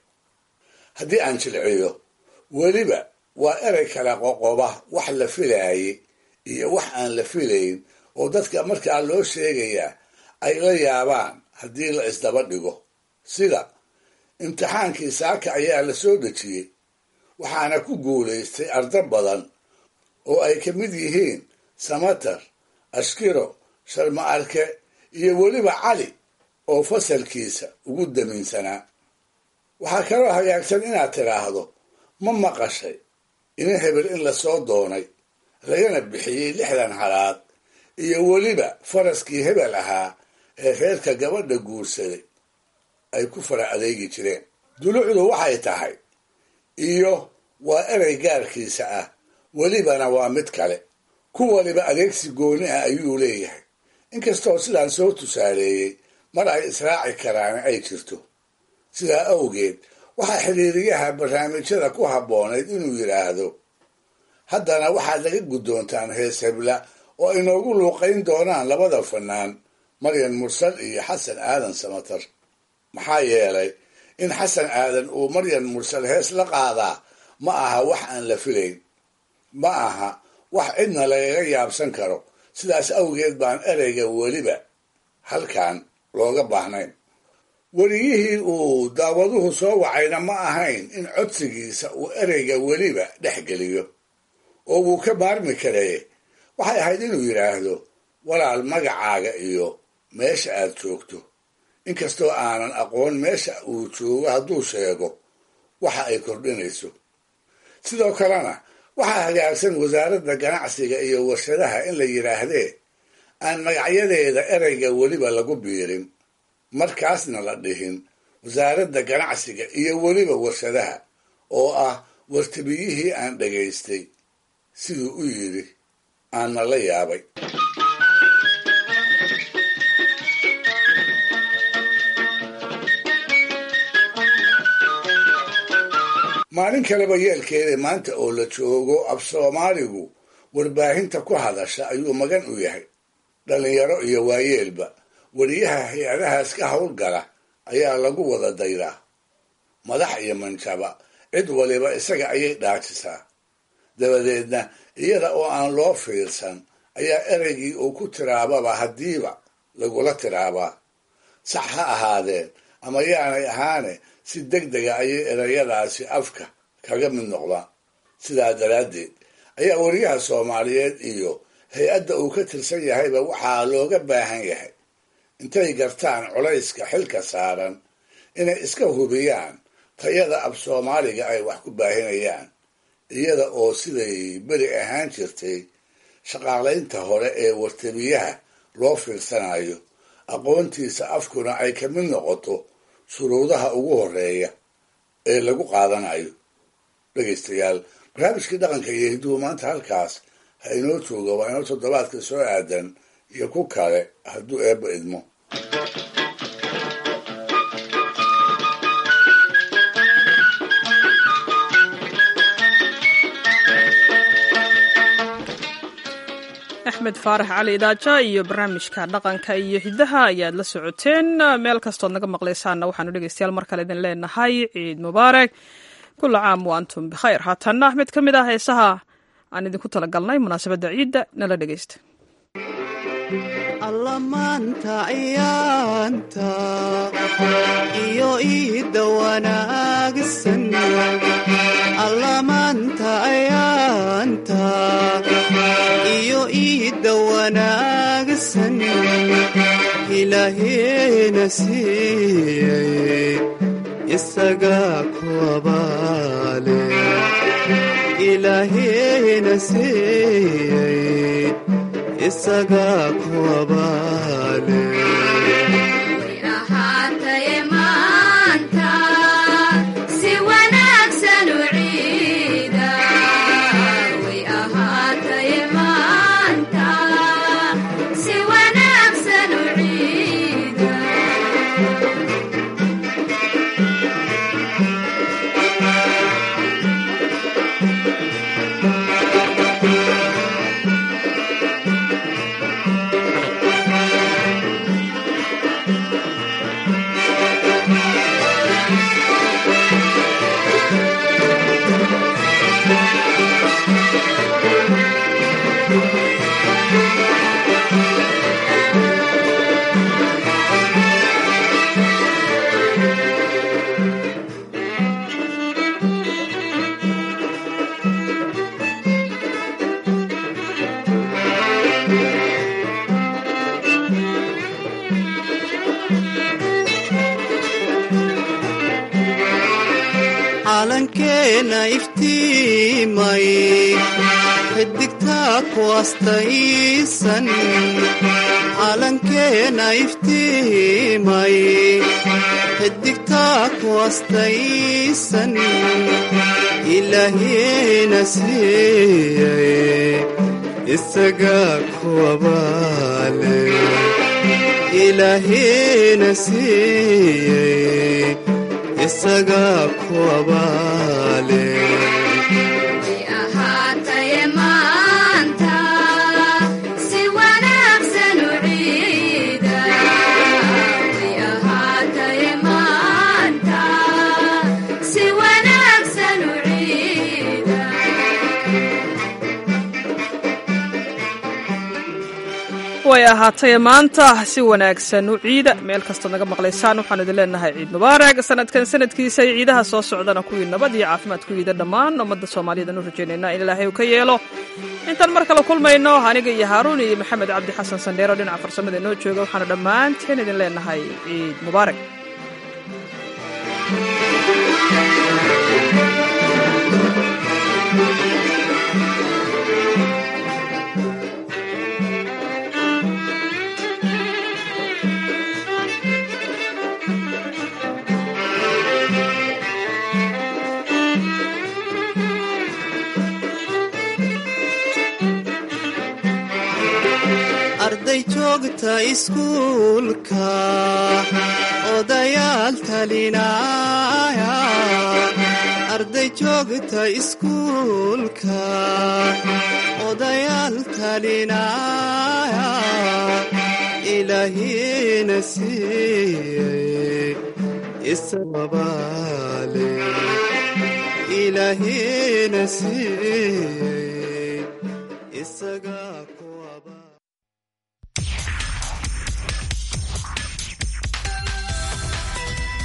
haddii aan jilciyo weliba waa erey kala qoqoba wax la filaayay iyo wax aan la filayn oo dadka markaa loo sheegayaa ay la yaabaan haddii la isdaba dhigo sida imtixaankii saaka ayaa la soo dejiyey waxaana ku guulaystay arda badan oo ay ka mid yihiin samatar ashkiro sharma arke iyo weliba cali oo fasalkiisa ugu damiinsanaa waxaa kaloo hagaagsan inaad tidhaahdo ma maqashay ina hebel in lasoo doonay lagana bixiyey lixdan halaad iyo weliba faraskii hebel ahaa ee reerka gabadha guursaday ay ku fara adeegi jireen dulucdu waxay tahay iyo waa erey gaarkiisa ah welibana waa mid kale ku waliba adeegsi gooni ah ayuu leeyahay inkastoo sidaan soo tusaaleeyey mar ay israaci karaan ay jirto sidaa awgeed waxaa xiriiriyaha barnaamijyada ku habboonayd inuu yidhaahdo haddana waxaad laga guddoontaan hees hebla oo ay noogu luuqayn doonaan labada fanaan maryan mursal iyo xasan aadan samatar maxaa yeelay in xasan aadan uu maryan mursal hees la qaadaa ma aha wax aan la filayn ma aha wax cidna lagaga yaabsan karo sidaas awgeed baan ereyga weliba halkan looga baahnayn weriyihii uu daawaduhu soo wacayna ma ahayn in codsigiisa uu ereyga weliba dhex geliyo oo wuu ka maarmi karee waxay ahayd inuu yidhaahdo walaal magacaaga iyo meesha aad joogto inkastoo aanan aqoon meesha uu joogo hadduu sheego waxa ay kordhinayso sidoo kalena waxaa hagaagsan wasaaradda ganacsiga iyo warshadaha in la yidhaahdee aan magacyadeeda ereyga weliba lagu biirin markaasna la dhihin wasaaradda ganacsiga iyo weliba warshadaha oo ah wartabiyihii aan dhagaystay siduu u yidhi aanna la yaabay maalin kaleba yeelkeeda maanta oo la joogo af soomaaligu warbaahinta ku hadasha ayuu magan u yahay dhallinyaro iyo waayeelba weriyaha hay-adahaas ka howlgala ayaa lagu wada daydaa madax iyo manjaba cid waliba isaga ayay dhaajisaa dabadeedna iyada oo aan loo fiirsan ayaa ereygii uu ku tiraababa haddiiba lagula tiraabaa sax ha ahaadeen ama yaanay ahaane si deg dega ayay ereyadaasi afka kaga mid noqdaan sidaa daraaddeed ayaa weriyaha soomaaliyeed iyo hay-adda uu ka tirsan yahayba waxaa looga baahan yahay intay gartaan culayska xilka saaran inay iska hubiyaan tayada af soomaaliga ay wax ku baahinayaan iyada oo siday beri ahaan jirtay shaqaalaynta hore ee wartabiyaha loo fiirsanayo aqoontiisa afkuna ay ka mid noqoto shuruudaha ugu horeeya ee lagu qaadanayo dhegaystayaal barnaamijkii dhaqanka iyo hidduhu maanta halkaas ha inoo jooga waa inoo toddobaadka soo aadan iyo ku kale hadduu eebba idmo axmed faarax cali idaaja iyo barnaamijka dhaqanka iyo hidaha ayaad la socoteen meel kastood naga maqlaysaanna waxaanu dhegeystayaal mar kale idin leenahay ciid mubaarak kula caam wa antum bikhayr haatanna mid ka mid ah heesaha aan idinku talagalnay munaasabadda ciidda nala dhegeysta allamaanta ayaanta iyo iidda wanaagsan allamaanta ayaanta iyo iidda wanaagsan ilaaheena siiyey isagaa ku abaale ilaaheena siiyey isagaa ku abaale ahaataye maanta si wanaagsan u ciida way ahaataye maanta si wanaagsan u ciida calankeena iftiimay xidigtaa ku astaysan calankeena iftiimay xidigtaa ku astaysan ilaahiina siiyey isagaa ku abaale ilaahiina siiyey isagaa ku abaale way ahaataye maanta si wanaagsan u ciida way ahaataye maanta si wanaagsan u ciida way ahaatay maanta si wanaagsan u ciida meel kastood naga maqlaysaan waxaanu idin leenahay ciid mubaarak sanadkan sanadkiisa iyo ciidaha soo socdana kuwii nabad iyo caafimaad ku yiida dhammaan ummadda soomaaliyeed aan u rajaynaynaa in ilaahay uu ka yeelo intaan mar kale kulmayno aniga iyo haaruun iyo maxamed cabdi xasan sandheero dhinaca farsamada inoo jooga waxaanu dhammaanteen idin leenahay ciid mubaarak arday joogta iskuulka odayaal talinaya arday joogta iskuulka odayaal talinaya ilaahina siiyey isababaale ilaahina siiyey isaga